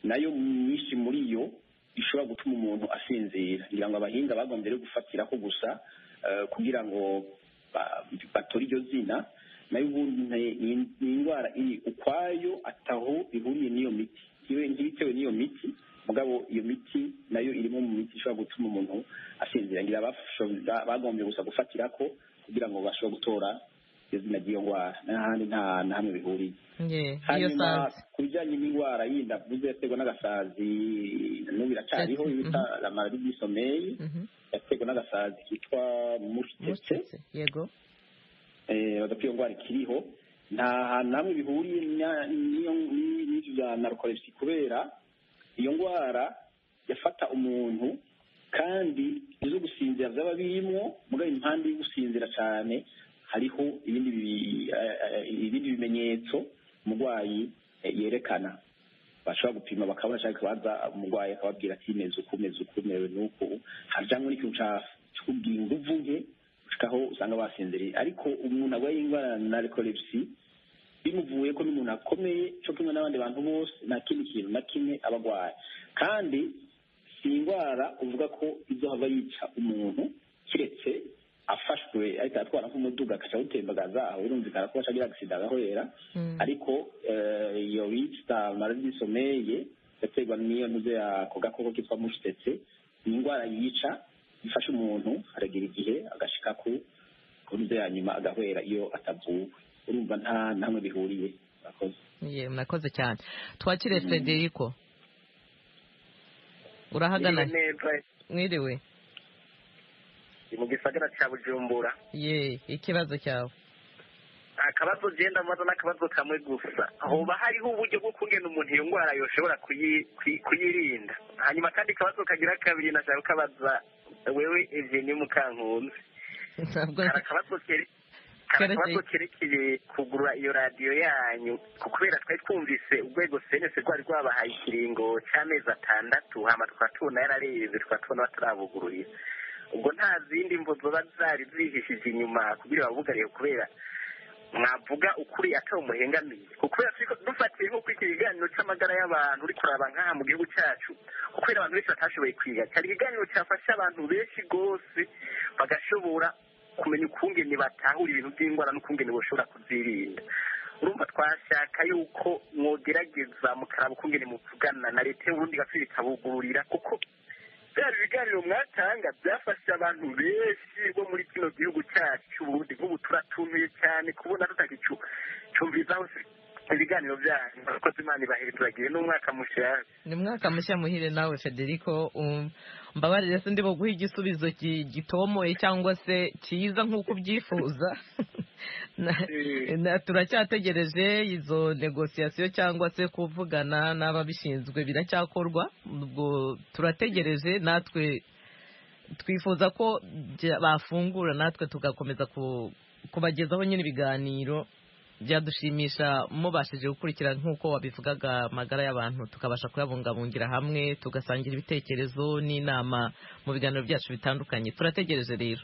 nayo myinshi muri yo ishobora gutuma umuntu asinzira ngira ngo abahinga bagombye rero gufatiraho gusa eh, kugira ngo ba- batore iryo zina nayo ubundi ni- ni- ni indwara iri ukwayo ataho ihuriye n'iyo miti iyo ntibitewe n'iyo miti mugabo iyo miti nayo irimo mu miti ishobora gutuma umuntu asinzira ngira abasho- bagombye gusa gufatira ko kugira ngo bashobore gutora iyo zina ry'iyo ndwara n'ahandi nta na hamwe bihuriye Ye, iyo hanyuma sanze ku bijyanye n'indwara yindi avuze yaterwa n'agasazi n'ubu iracyariho Mhm. bita la maladie du sommeil Mhm. yaterwa n'agasazi kitwa mushitetse Mucitse, yego eh, bavuga ko iyo ndwara ikiriho nta hantu hamwe bihuriye nya- n'iyo- n'i- n'ibyo bya narukolepsi kubera iyo ndwara yafata umuntu kandi izo gusinzira byaba birimwo mugabo impande yo gusinzira cyane hariho ibindi bi- eh, eh, ibindi bimenyetso umurwayi eh, yerekana bashobora gupima bakabona cyangwa ikibanza umurwayi akababwira ati meze uku meze uku mewe n'uku hari cyangwa n'ikintu cya cyo kubwira inguvu nke gushikaho usanga basinziriye ariko umuntu arwaye indwara ya narikolepsi bimuvuye ko n'umuntu akomeye cyo kumwe n'abandi bantu bose nta kindi kintu na kimwe aba arwaye kandi si indwara uvuga ko izohava yica umuntu kiretse afashwe ahita atwara nk'umuduga akaca awutembagaza aho birumvikana ko acagira agisida agahorera Mm. ariko eh, iyo bita maladie du sommeil yaterwa n'iyo ntuze yako gakoko kitwa mushitetse ni indwara yica ifasha umuntu aragira igihe agashika ku ku ntuze ya nyuma agahwera iyo atavuwe urumva nta namwe bihuriye murakoze ye murakoze cyane twakire frederico urahagana mwiriwe mu gisagara cya bujumbura ye ikibazo cyawe akabazo genda mbaza n'akabazo kamwe gusa hoba hariho uburyo bwo kungena umuntu iyo ndwara yoshobora kuyi- kuyi- kuyirinda hanyuma kandi akabazo kagira kabiri nashaka kukabaza wewe eveni mukankunzi ntabwo kari akabazo kere- kari Kerekeye. akabazo kerekeye kugura iyo radiyo yanyu kubera twari twumvise urwego senese rwari rwabahaye ikiringo cy'amezi atandatu hama tukaba tubona yararebye tukaba tubona batarabugururira ubwo nta zindi mvo zoba zari zihishije inyuma kugira babugariye kubera mwavuga ukuri atari umuhengamiye kuko turiko dufatiye nk'uko iki kiganiro cy'amagara y'abantu uri kuraba nk'aha mu gihugu cyacu kuko rero abantu benshi batashoboye kwiga cyari ikiganiro cyafasha abantu benshi rwose bagashobora kumenya ukungene batahura ibintu by'indwara n'ukungene bashobora kuzirinda urumva twashaka yuko mwogerageza mukaraba ukungene muvugana na leta y'uburundi igaciro ikabugururira kuko bya biganiro mwatanga byafasha abantu benshi bo muri kino gihugu cyacu cy'uburundi nk'ubu turatumiye cyane kubona tutagicu cyumvizaho ibiganiro byanyu murakoze imana ibahere turagiye n'umwaka mushya ni mwaka mushya muhire nawe federico um, mbabarire se ndimo guha igisubizo ki- gitomoye cyangwa se cyiza nk'uko ubyifuza Na- na- turacyategereje izo negosiyasiyo cyangwa se kuvugana n'ababishinzwe biracyakorwa ubwo turategereje natwe twifuza ko bya- bafungura natwe tugakomeza ku- kubagezaho nyine ibiganiro byadushimisha mubashije gukurikira nk'uko wabivugaga amagara y'abantu tukabasha kuyabungabungira hamwe tugasangira ibitekerezo n'inama mu biganiro byacu bitandukanye turategereje rero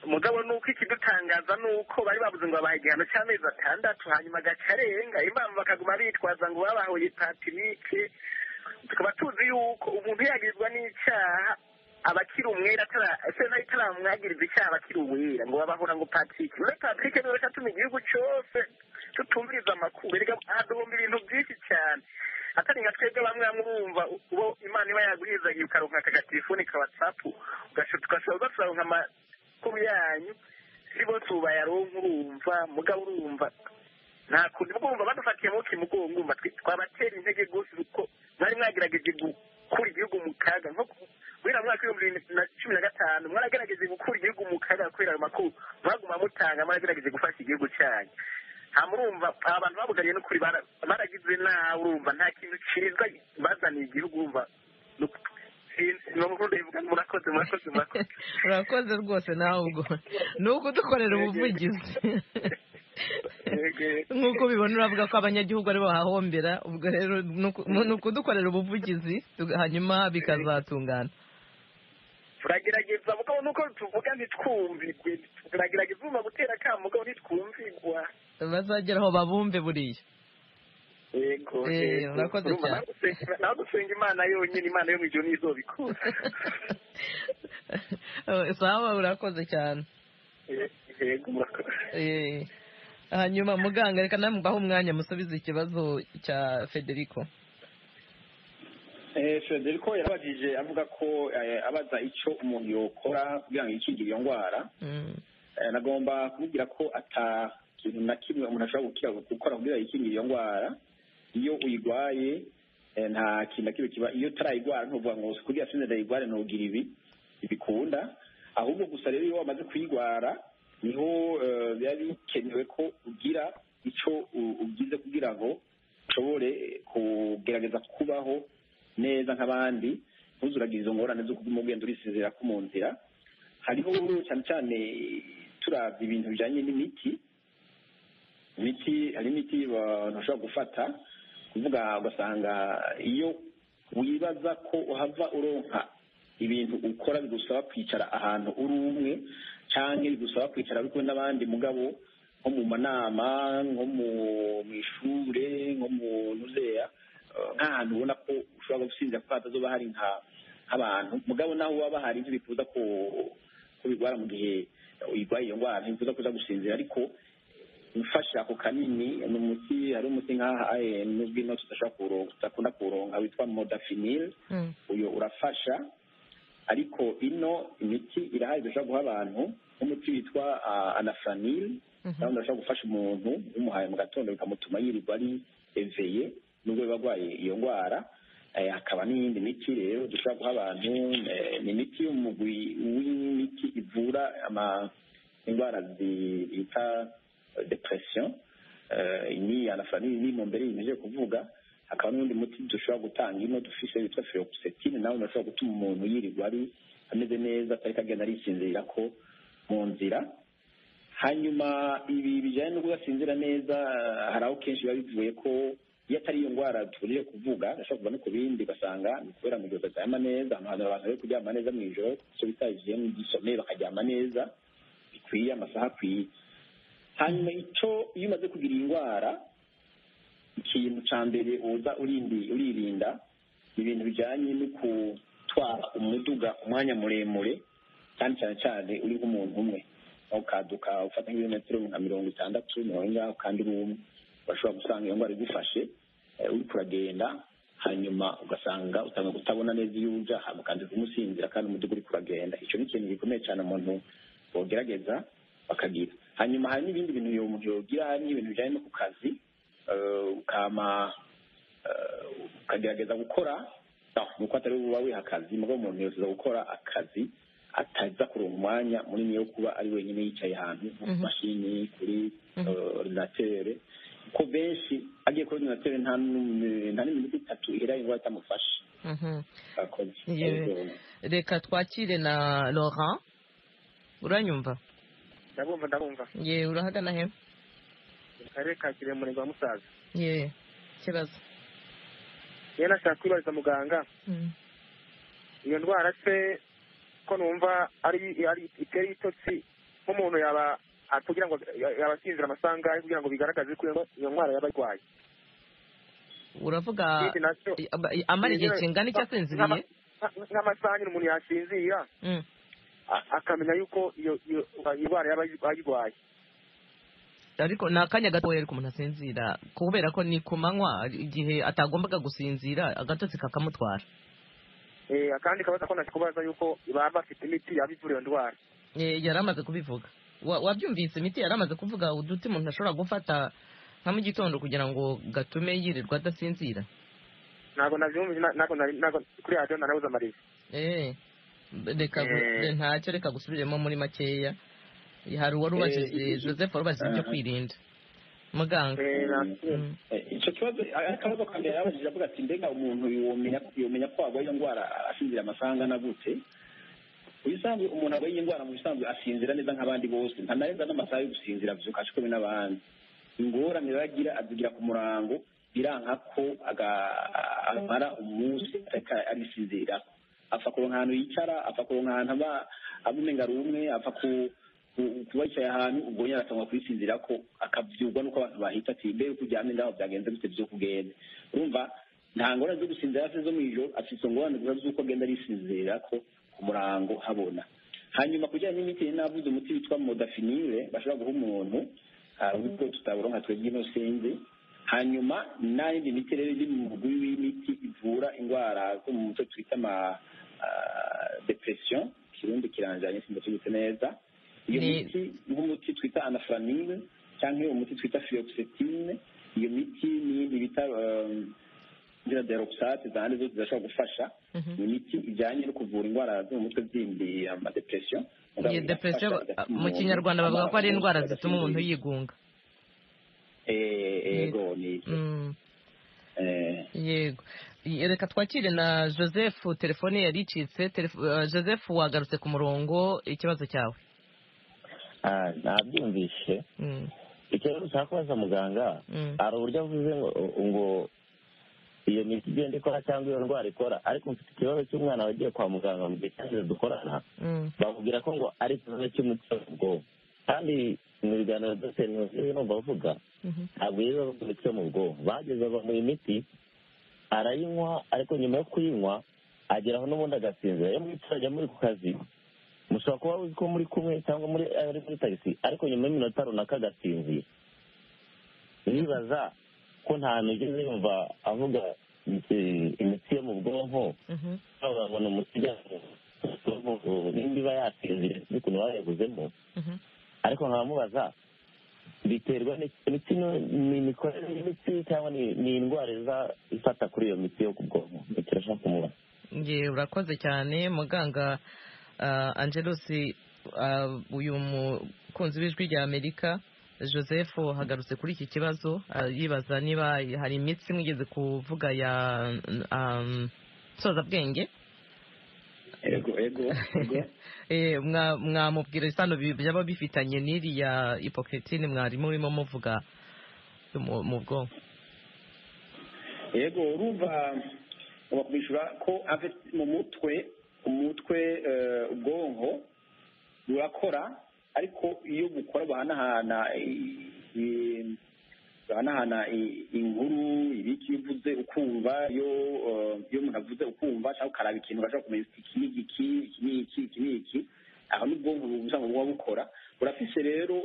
mugabo ni uko ikidutangaza ni uko bari bavuze ngo babaha igihano cy'amezi atandatu hanyuma agaca arenga impamvu bakaguma bitwaza ngo babahoye patirike tukaba tuzi yuko umuntu yagirizwa n'icyaha abakiri umwera atara- ese nayo itaramwagiriza icyaha abakiri uwera ngo babahora ngo patirike muri patirike niwe atuma igihugu cyose tutumviriza amakuru erega haduhumba ibintu byinshi cyane atari nka twebwe bamwe bamwe bumva uwo imana iba yagurizagiye ukaronka akagatifuni ka watsapu ugashoboka ukaronka amakuru yanyu si bose ubu bayaronka urumva mugabo urumva nta kundi mugomba badufatiye mu kimugongo umva twe- twabatera intege gusa kuko mwari mwagerageje gukura igihugu mu kaga nko ku- guhera mu mwaka w'ibihumbi bibiri na cumi na gatanu mwaragerageje gukura igihugu mu kaga kubera ayo makuru mwaguma mutanga mwaragerageje gufasha igihugu cyanyu nta murumva abantu babugariye n'ukuri bara- baragize nawe urumva nta kintu cyiza bazaniye igihugu urumva ni uku- sinzi ni umukuru ndayivuga murakoze murakoze murakoze urakoze rwose nawe ubwo ni ukudukorera ubuvugizi nk'uko ubibona uravuga ko abanyagihugu ari bahahombera ubwo rero ni ukudukorera ubuvugizi hanyuma bikazatungana turagerageza mugabo nuko tuvuga ntitwumvigwe turagerageza ubuma gutera akamu mugabo ntitwumvigwa bazagera aho babumve buriya yego Eh, urakoze cyane. nawe gusenga imana yonyine imana yo mu ijoro niyo izobikora sawa urakoze cyane yego murakoze Eh, hanyuma muganga reka nawe mubahe umwanya musubize ikibazo cya federico Eh, Federico yarabajije avuga ko eh, abaza icyo umuntu yokora kugira ngo yikingire iyo ndwara Mm, Eh, nagomba kumubwira ko ata kintu na kimwe umuntu ashobora gukira gukora kugira yikingire iyo ndwara iyo uyirwaye eh, nta kintu na kimwe kiba iyo utarayirwara ntuvuga ngo kugira sinzi ndayirware ntugira ibi bikunda ahubwo gusa rero iyo wamaze kuyirwara niho eh, biba bikenewe ko ugira icyo u- ugize kugira ngo ushobore kugerageza kubaho neza nk'abandi ntuzuragize izo ngorane zo kuguma ugenda urisezera ko mu nzira hariho cyane cyane turabya ibintu bijyanye n'imiti imiti hari imiti abantu bashobora gufata kuvuga ugasanga iyo wibaza ko uhava uronka ibintu ukora bigusaba kwicara ahantu uri umwe cyangwa bigusaba kwicara uri kumwe n'abandi mugabo nko mu manama nko mu mu ishuri nko mu nuzeya eh, nk'ahantu ubona ko ushobora gusinzira ko hatazoba hari nka nk'abantu mugabo nawe waba hari ibyo bifuza ko ko birwara mu gihe uyirwaye iyo ndwara ntibifuza kuza gusinzira ariko mfasha ako kanini ni umuti hari umuti nk'aha eh, nuzwi no tudashobora kuwuronka tudakunda kuwuronka witwa modafinil mm, uyu urafasha ariko ino imiti irahari dushobora guha abantu nk'umuti witwa ah, anafranil mhm. nawe ndashobora gufasha umuntu umuhaye mu gatondo bikamutuma yirirwa ari eveye nubwo biba arwaye iyo ndwara Eh, hakaba n'iyindi miti rero dushobora guha abantu eh, ni imiti y'umugwi w'imiti ivura ama- indwara zi- bita depression Eh, ni anafarini ni mu mbere yimeje kuvuga hakaba n'undi muti dushobora gutanga ino dufise witwa feroxetine nawe urashobora gutuma umuntu yirirwa ari ameze neza atariko agenda arisinzirira ko mu nzira hanyuma ibi bijyanye no kudasinzira neza eh, hari aho kenshi biba bivuye ko iyo atari iyo ndwara tugurije kuvuga gashobora kuva no ku bindi ugasanga ni kubera mu gihe bataryama neza ahantu hari abantu bari kuryama neza mu ijoro icyo bita hygiene gisomeye bakaryama neza bikwiye amasaha akwiye hanyuma icyo iyo umaze kugira iyi ndwara ikintu cya mbere uza urindi- uririnda ni ibintu bijyanye no gutwara umuduga umwanya muremure kandi cyane cyane uri nk'umuntu umwe ukaduka ufata nk'ibirometero nka mirongo itandatu mirongo ingahe kandi uri umwe urashobora gusanga iyo ndwara igufashe eh, uriko uragenda hanyuma ugasanga utanga kutabona neza iyo uja hama kandi kumusinzira kandi umuduga uriko uragenda icyo ni ikintu gikomeye cyane umuntu bogerageza bakagira hanyuma hari n'ibindi bintu uyu muntu yogira n'ibintu bijyanye no ku kazi eh, ukama eh, ukagerageza gukora no, nuko atari wowe uba wiha akazi mugabo umuntu yose gukora akazi ataza kuronka umwanya munini wo kuba ari wenyine yicaye ahantu nko ku Mhm. mashini kuri Mhm. eh, ordinatere kuko benshi agiye kuri ordinatere nta n'umwe- nta n'iminota itatu ihera indwara itamufashe Mhm. akoze Yewe. reka twakire na laurent uranyumva ndabumva ndabumva ye urahagana he mu karere ka kirehe umurenge wa musaza ye ikibazo iyo nashaka kwibariza muganga Mm. iyo ndwara se ko numva ari ari itera ibitotsi nk'umuntu yaba kugira ngo yaba asinzira amasaha angahe kugira ngo bigaragaze ko iyo- iyo ndwara yaba arwaye uravuga ikindi nacyo amara igihe kingana icyo asinziriye nka- nk'amasaha nyine umuntu yasinzira Mm. a- akamenya yuko iyo iyo iyo ndwara yaba ayirwaye ariko ni akanya gatoya ariko umuntu asinzira kubera ko ni ku manywa igihe atagombaga gusinzira agatotsi kakamutwara Eh, akandi kabaza ko nakubaza yuko baba bafite imiti yaba ivura iyo ndwara Eh, yari amaze kubivuga Wa- wabyumvise imiti yari amaze kuvuga uduti umuntu ashobora gufata nka mu gitondo kugira ngo gatume yirirwa adasinzira ntabwo nabyumvise na- ntabwo nari- ntabwo kuri radiyo narabuze amariza Eh, reka gu- Eh. re- ntacyo reka gusubiremo muri makeya hari uwari ubajije joseph warubajije ibyo aha. kwirinda muganga icyo kibazo akabazo ka mbere yabajije avuga ati mbega umuntu yomenya yomenya ko arwaye iyo ndwara asinzira amasaha angana gute ubusanzwe umuntu arwaye iyi ndwara mu bisanzwe asinzira neza nk'abandi bose ntanarenza n'amasaha yo gusinzira abyuka cumi n'abandi ingorane rero agira azigira ku murango biranka ko amara umunsi arisinzira apfa kuronka ahantu yicara apfa kuronka ahantu aba abumenga ari umwe apfa ku kuba yicaye ahantu ubwo nyine aratangwa kubisinzira ko akabyurwa n'uko abantu bahita ati mbe kuryamye ngaho byagenze gute byo kugenda urumva nta ngorane zo gusinzira se zo mu ijoro afite ingorane gusa z'uko agenda arisinzira ko ku murango habona hanyuma kujyanye n'imiti navuze umuti witwa modafinire bashobora guha umuntu hari ubwo tutabura nka twebwe ino sinzi hanyuma n'indi miti rero iri mu mugwi w'imiti ivura indwara zo mu mutwe twita ama depression kirundi kiranjanye simbatubitse neza iyo miti nk'umuti twita anafuramine cyangwa uwo muti twita fiyoxetine iyo miti n'iyindi bita ngira deroxate zahandi zose zirashobora gufasha ni imiti ijyanye no kuvura indwara zo mu mutwe zindi amadepresiyo iyo depresiyo mu kinyarwanda bavuga ko ari indwara zituma umuntu yigunga yego ni yego reka twakire na joseph telefone yari icitse joseph wagarutse ku murongo ikibazo cyawe ntabyumvishe ikibazo ushaka kubaza muganga hari uburyo avuze ngo iyo miti igenda ikora cyangwa iyo ndwara ikora ariko mfite ikibazo cy'umwana wagiye kwa muganga mu gihe cyangwa dukorana bamubwira ko ngo ari ikibazo cy'umutima w'ubwonko kandi mu biganiro dogiteri nkuzi numva avuga ntabwo yiba bamuritse mu bwonko bageze bamuha imiti arayinywa ariko nyuma yo kuyinywa ageraho n'ubundi agasinzira iyo mwicaranye muri ku kazi mushobora kuba uzi ko muri kumwe cyangwa muri ari muri tagisi ariko nyuma y'iminota runaka agasinzira nibaza ko nta nigeze yumva avuga imitsi yo mu bwonko babona umuti nimba iba yasinziriye sinzi ukuntu bayaguzemo ariko nkamubaza biterwa n'imitsi n'imikorere y'imitsi cyangwa ni indwara ifata kuri iyo mitsi yo ku bwonko ntikirashaka kumubaza urakoze cyane muganga angelosi uyu mukunzi w'ijwi rya amerika joseph hagarutse kuri iki kibazo yibaza niba hari imitsi mwigeze kuvuga ya nsozabwenge mwamubwira isano byaba bifitanye n'iriya ipokritine mwarimu urimo muvuga mu bwonko yego urumva bakwishyura ko mu mutwe umutwe ubwonko burakora ariko iyo bukora buhanahana buhanahana inkuru ibiki iyo uvuze ukumva iyo umuntu avuze ukumva cyangwa ukaraba ikintu urashobora kumenya iki ni iki iki ni iki iki ni iki aho ni ubwonko buba bukora burafise rero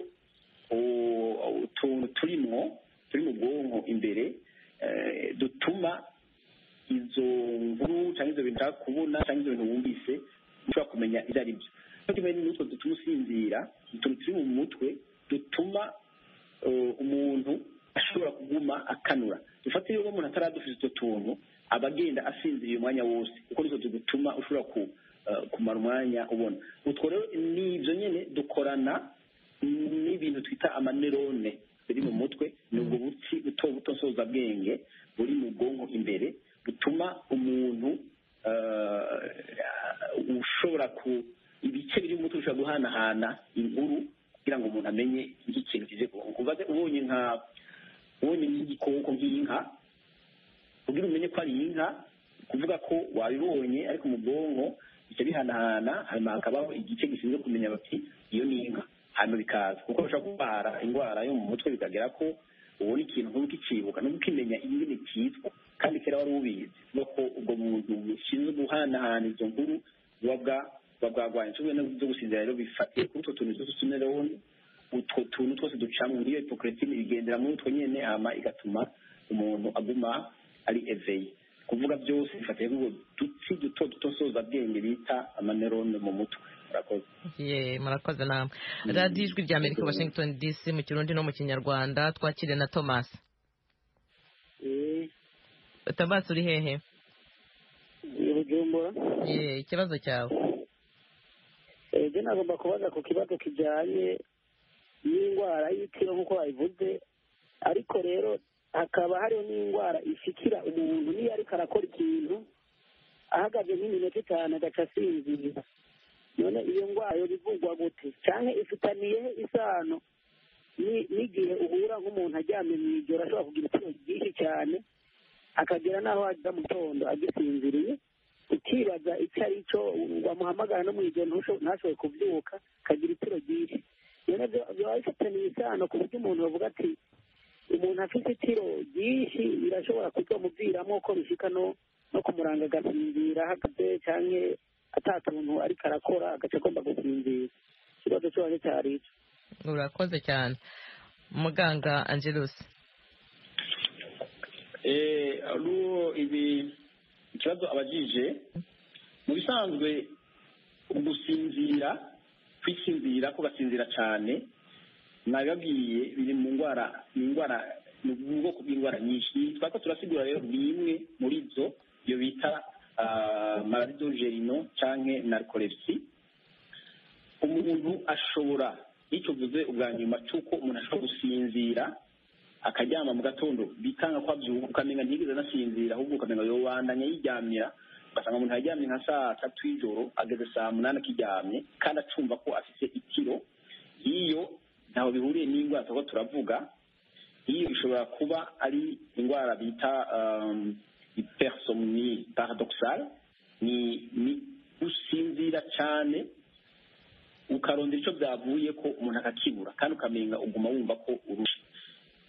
utuntu turimo turi mu bwonko imbere dutuma izo nkuru cyangwa ibyo bintu ushaka kubona cyangwa ibyo bintu wumvise ushobora kumenya ibyo ari byo niyo kimwe n'utwo dutuma usinzira utuntu turi mu mutwe dutuma umuntu ashobora kuguma akanura dufate iyo umuntu ataradufite utwo tuntu aba agenda asinziriye umwanya wose kuko nitwo dutuma ushobora kumara umwanya ubona utwo rero ni ibyo nyine dukorana n'ibintu twita amanerone biri mu mutwe ni ubwo butsi buto buto nsozabwenge buri mu bwonko imbere butuma umuntu ushobora ku ibice biri mu ushobora guhanahana inkuru kugira ngo umuntu amenye nk'ikintu kize kubaze ubonye nka ubonye nk'igikoko nk'inka kugira umenye ko ari inka kuvuga ko wabibonye ariko mu bwonko bice bihanahana hanyuma hakabaho igice gishinzwe kumenya bati iyo ni inka hanyuma bikaza kuko bashobora kurwara indwara yo mu mutwe bikagera ko ubona ikintu ntukikibuka ntukimenya ingene cyitwa kandi kera wari ubizi no ko ubwo muntu bushinzwe guhanahana izo nkuru buba bwagwanya kimwe no gusinzira rero bifatiye kuri utwo tuntu twose tuneroni utwo tuntu twose ducamo nk'iyo hipokiritine bigendera muri utwo nyine hama igatuma umuntu aguma ari eveye kuvuga byose bifatiye kuri utwo dutsi duto duto nsozabwenge bita amanerone mu mutwe murakoze namwe radiyo ijwi rya amerika washington dc mu kirundi no mu kinyarwanda twakire na thomas thomas uri hehe ibujumbura ikibazo cyawe ibyo nagomba kubaza ku kibazo kijyanye n'indwara y'itiro nk'uko babivuze ariko rero hakaba hariho n'indwara ishikira umuntu niyo ariko arakora ikintu ahagaze nk'iminota itanu agaca asinzira none iyo ndwara bivugwa gute cyangwa ifitaniyeho isano n'igihe uhura nk'umuntu aryamye mu ijoro ashobora kugira ikibazo byinshi cyane akagera n'aho wajya mu gitondo agisinziriye ukibaza icyo ari cyo wamuhamagara no mu ijoro ntashobore kubyuka akagira itiro ryinshi rero biba bifitaniye isano ku buryo umuntu bavuga ati umuntu afite itiro ryinshi birashobora kubyamuviramo ko bishyika no kumuranga agasinzira ahagaze cyangwa atatuntu ariko arakora agace agomba gusinzira ikibazo cyose cyari icyo urakoze cyane muganga angelos ibi ikibazo abajije mu bisanzwe gusinzira kwisinzira ko basinzira cyane nabibabwiye biri mu ndwara ni indwara ni ubwoko bw'indwara nyinshi twako turasigura rero ni imwe muri zo iyo bita malaridogerino cyangwa narikolepsi umuntu ashobora icyo uvuze ubwa nyuma cy'uko umuntu ashobora gusinzira akaryama mu gatondo bitanga ko abyuka ukamenya ntiyigeze anasinzira ahubwo ukamenya ngo wandanye yiryamira ugasanga umuntu aryamye nka saa tatu y'ijoro ageze saa munani akiryamye kandi acumva ko afite itiro iyo ntaho bihuriye n'indwara tuba turavuga iyo ishobora kuba ari indwara bita iperisomni paradokisale ni gusinzira cyane ukarondera icyo byavuye ko umuntu akakibura kandi ukamenya uguma wumva ko urusha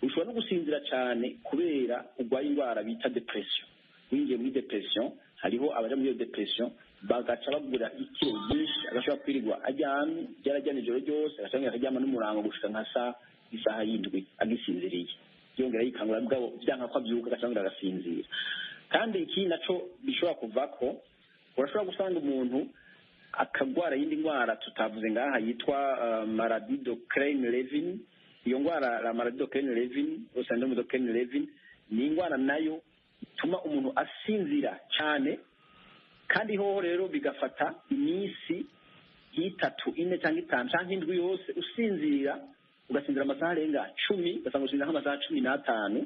ushobora no gusinzira cyane kubera urwaye indwara bita depresiyo winjiye muri depresiyo hariho abaje muri iyo depresiyo bagaca bagura ikiro ryinshi agashobora kwirirwa aryamye yarajyana ijoro ryose agashobora akaryama n'umurango gushika nka saa isaha y'indwi agisinziriye yongera yikangura bwabo byanga ko abyuka agashobora agasinzira kandi iki nacyo bishobora kuva ko urashobora gusanga umuntu akagwara iyindi ndwara tutavuze ngaha yitwa maradido kereyini revini iyo ndwara la maradido kereyini revini osandome do kereyini revini ni indwara nayo ituma umuntu asinzira cyane kandi hoho rero bigafata iminsi nk'itatu ine cyangwa itanu cyangwa indwi yose usinzira ugasinzira amasaha arenga cumi ugasanga usinzira nk'amasaha cumi n'atanu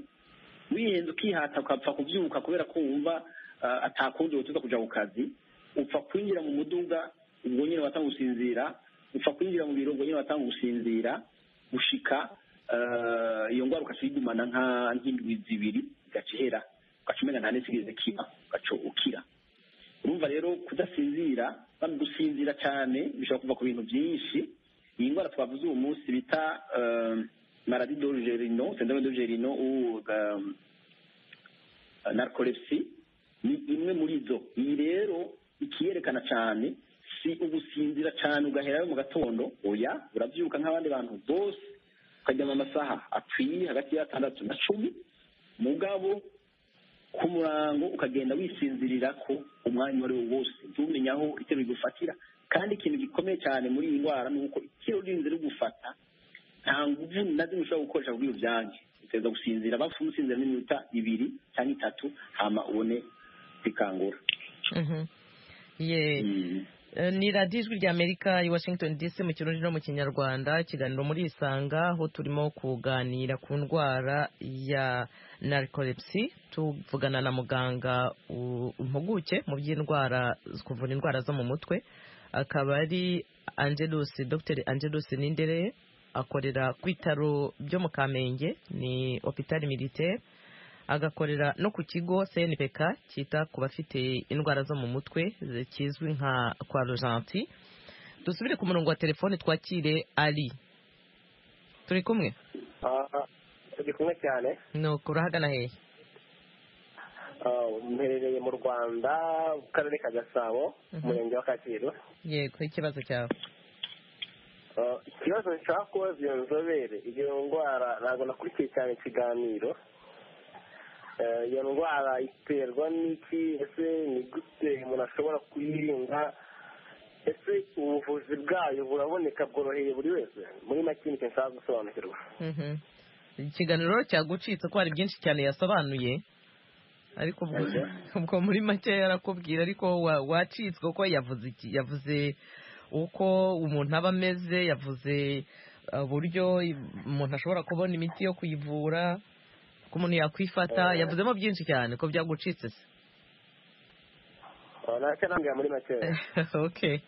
wihenze ukihata ukapfa kubyuka kubera ko wumva atakundi wifuza kujya ku kazi upfa kwinjira mu muduga ubwo nyine watanga gusinzira upfa kwinjira mu biro ubwo nyine watanga gusinzira gushika iyo ndwara ukajya uyigumana nk'indwi zibiri igacihera ugaca umenya nta n'isigaye kiba ugaca ukira urumva rero kudasinzira kandi gusinzira cyane bishobora kuva ku bintu byinshi iyi ndwara twavuze uwo munsi bita maradi dogerino sendome dogerino narikolepsi ni imwe muri zo iyi rero ikiyerekana cyane si ugusinzira cyane ugaherayo mu gatondo oya urabyuka nk'abandi bantu bose ukaryama amasaha akwiye hagati y'atandatu na cumi mugabo ku murango ukagenda wisinzirira ko umwanya uwo ari wo wose ntumenya aho itero rigufatira kandi ikintu gikomeye cyane muri iyi ndwara ni uko itero ririnze rigufata nta nguvu na zimwe ushobora gukoresha kuri ubyange uteza gusinzira bapfa umusinzira n'iminota ibiri cyangwa itatu hama ubone kwikangura ni radiyo ijwi rya amerika i washington dc mu kirundi no mu kinyarwanda ikiganiro muri isanga aho turimo kuganira ku ndwara ya narikolepsi tuvugana na muganga impuguke mu by'indwara kuvura indwara zo mu mutwe akaba ari angelus dr angelus nindere akorera ku bitaro byo mu kamenge ni opitari militaire agakorera no ku kigo CNPK cyita ku bafite indwara zo mu mutwe kizwi nka kwa Rojanti dusubire ku murongo wa telefone twakire ari turi kumwe turi kumwe cyane nuko urahagana hehe mperereye mu rwanda mu karere ka gasabo umurenge wa kacyiru yego ikibazo cyawe ikibazo nshaka kubaza iyo nzobere iyo ndwara ntabwo nakurikiye cyane ikiganiro iyo ndwara iterwa n'iki ese ni gute umuntu ashobora kuyirinda ese ubuvuzi bwayo buraboneka bworoheye buri wese muri make nicyo nshaka gusobanukirwa ikiganiro cyagucitse ko hari byinshi cyane yasobanuye ariko ubwo muri make yarakubwira ariko wacitswe kuko yavuze uko umuntu aba ameze yavuze uburyo umuntu ashobora kubona imiti yo kuyivura ko umuntu yakwifata yavuzemo byinshi cyane ko byagucitse se ntacyo nambwira muri makeya oke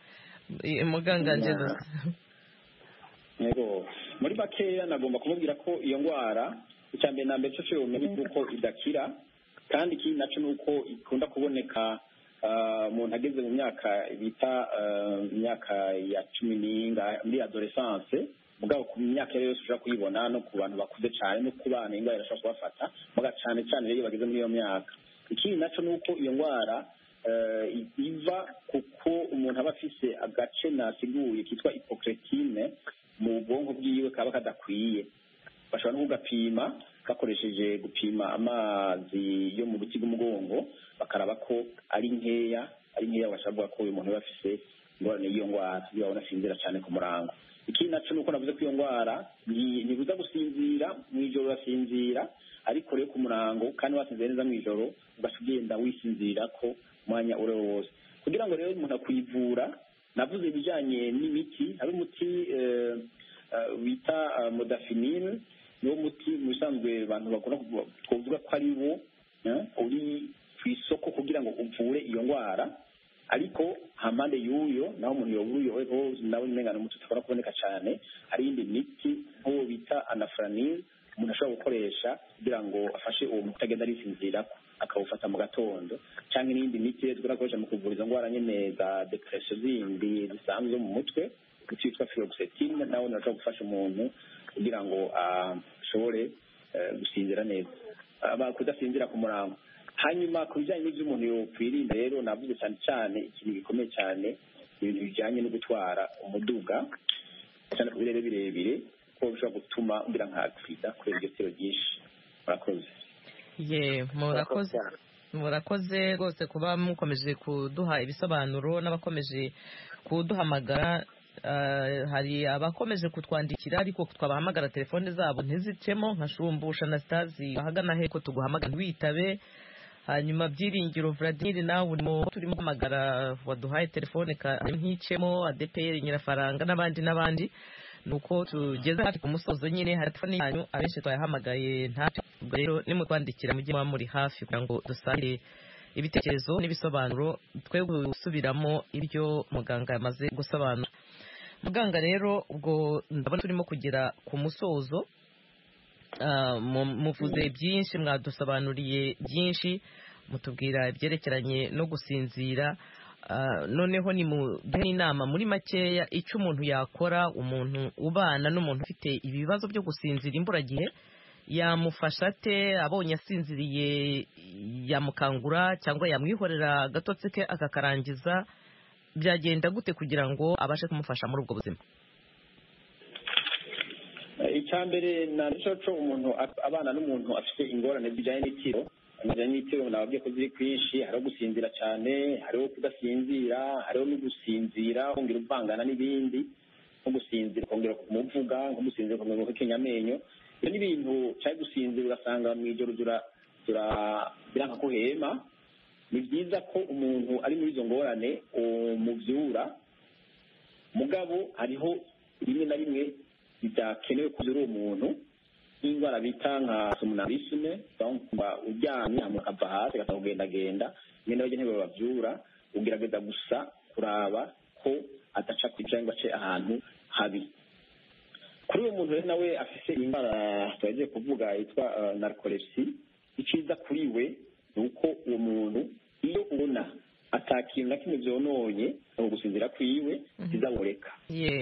muganga ngendo Yego. muri makeya nagomba kumubwira ko iyo ndwara icya mbere na mbere cyose umenye uko idakira kandi ikindi nacyo ni uko ikunda kuboneka ah, umuntu ageze mu myaka bita ah, imyaka ya cumi n'ingahe muri adoresance mugabo ku myaka iyo ari yo yose ushobora kuyibona no ku bantu bakuze cyane no ku bana indwara irashobora kubafata muga cyane cyane rero iyo bageze muri iyo myaka ikindi nacyo ni uko iyo ndwara eh, iva kuko umuntu aba afise agace nasiguye kitwa hypocretine mu bwonko bwiwe kaba kadakwiye bashobora no kugapima bakoresheje gupima amazi yo mu buti bw'umugongo bakaraba ko ari nkeya ari nkeya bashabwa ko uyu muntu aba afise ingorane y'iyo ndwara iyo babona asinzira cyane ku murango ikindi nacyo ni uko navuze ko iyo ndwara nti- ntibuza gusinzira mu ijoro urasinzira ariko rero ku murango kandi wasinzira neza mu ijoro ugaca ugenda wisinzirira ko umwanya uri wo wose kugira ngo rero umuntu akwivura navuze ibijyanye n'imiti hari umuti eh, eh, bita modafinil niwo muti mu bisanzwe abantu bakunda kuvuga- twovuga ko ari wo eh, uri ku isoko kugira ngo uvure iyo ndwara ariko hampande y'uyo naho umuntu yobura uyo wese nawe umengana umuti utabona kuboneka cyane hari iyindi miti nk'uwo bita anafranil umuntu ashobora gukoresha kugira ngo afashe uwo muti agenda arisinzira akawufata mu gatondo cyangwa n'iyindi miti rero tugenda gukoresha mu kuvura izo ndwara nyine za depression zindi zisanzwe zo mu mutwe umuti witwa filoxetine nawe unashobora gufasha umuntu kugira ngo ah, ashobore eh, gusinzira neza Ah, kudasinzira ku murango hanyuma ku bijyanye n'ibyo umuntu yakwirinda rero navuze cyane cyane ikintu gikomeye cyane ibintu bijyanye no gutwara umuduga cyane ku birere birebire kuko bishobora gutuma ugira nka agisida kubera ibyo byinshi murakoze ye murakoze murakoze rwose kuba mukomeje kuduha ibisobanuro n'abakomeje kuduhamagara Ah, hari abakomeje kutwandikira ariko twabahamagara telefone zabo ntizicemo nka shumbusha na sitazi ahagana he ko tuguhamagara witabe hanyuma byiringiro Vladimir nawe urimo turimo guhamagara waduhaye telefone ka- nticemo adeperi nyirafaranga n'abandi n'abandi nuko tugeze hafi ku musozo nyine hari telefone yanyu abenshi twayahamagaye ntacyo ubwo rero nimutwandikira mujye muba muri hafi kugira ngo dusangire ibitekerezo n'ibisobanuro twe gusubiramo ibyo muganga yamaze gusobanura muganga rero ubwo ndabona turimo kugera ku musozo Ah, mu- muvuze byinshi mwadusobanuriye byinshi mutubwira ibyerekeranye no gusinzira Ah, noneho nimuduhe n'inama muri makeya icyo umuntu yakora umuntu ubana n'umuntu ufite ibibazo byo gusinzira imburagihe yamufasha ate abonye asinziriye yamukangura cyangwa yamwihorera agatotsi ke akakarangiza byagenda gute kugira ngo abashe kumufasha muri ubwo buzima icya mbere ni agacoco umuntu a- abana n'umuntu afite ingorane zijyanye n'itiro bijyanye n'itiro nababwiye ko ziri kwinshi hariho gusinzira cyane hariho kudasinzira hariho no gusinzira kongera uvangana n'ibindi nko gusinzira ukongera kumuvuga nko gusinzira ukongera guhekenya amenyo ibyo ni ibintu cyari gusinzira ugasanga mu ijoro dura- dura- biranka ko uhema ni byiza ko umuntu ari muri izo ngorane umubyura mugabo hariho rimwe na rimwe bidakenewe kugira uwo muntu n'indwara bita nka somnambulisme donc mba uryamye hama akava hasi agasa kugendagenda rimwe na rimwe ntebe babyura ugerageza gusa kuraba ko adaca ku cyangwa se ahantu habi kuri uwo muntu rero nawe afite indwara twagiye kuvuga yitwa uh, narcolepsy icyiza kuri we ni uko uwo muntu iyo ubona atakintu na kimwe byononye ni ugusinzira kwiwe bizaboreka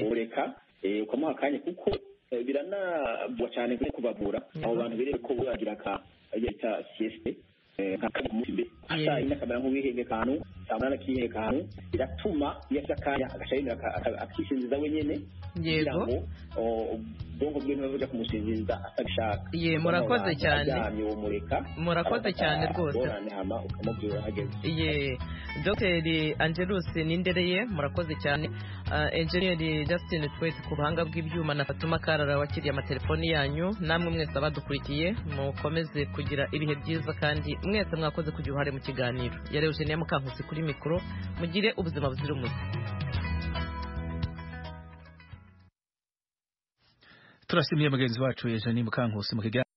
boreka eh, ukamuha akanya kuko eh, biranabwa cyane kuri kubavura abo bantu birebe ko buragira aka ibyo bita sieste eh, nka kabiri ku munsi mbere nka saa yine akamera nk'uwihebye akantu saa munani akihebye akantu biratuma iyo afite akanya agaca yemera aka- aka- akisinziza wenyine kugira Yego. ngo o, ubwonko bwe ntibujya kumusinziza atabishaka Ye, murakoze cyane. aryamye umureka Murakoze cyane rwose. ingorane hama ukamubwira aho ageze ye dogiteri angelus nindereye murakoze cyane Ah, enjeniyeri justin twese ku buhanga bw'ibyuma na fatuma karara wakiriye amatelefoni yanyu namwe mwese abadukurikiye mukomeze kugira ibihe byiza kandi mwese mwakoze kugira uruhare mu kiganiro yari eugenia mukankusi kuri mikoro mugire ubuzima buzira umuze turashimiye mugenzi wacu eugenie mukankusi mu kiganiro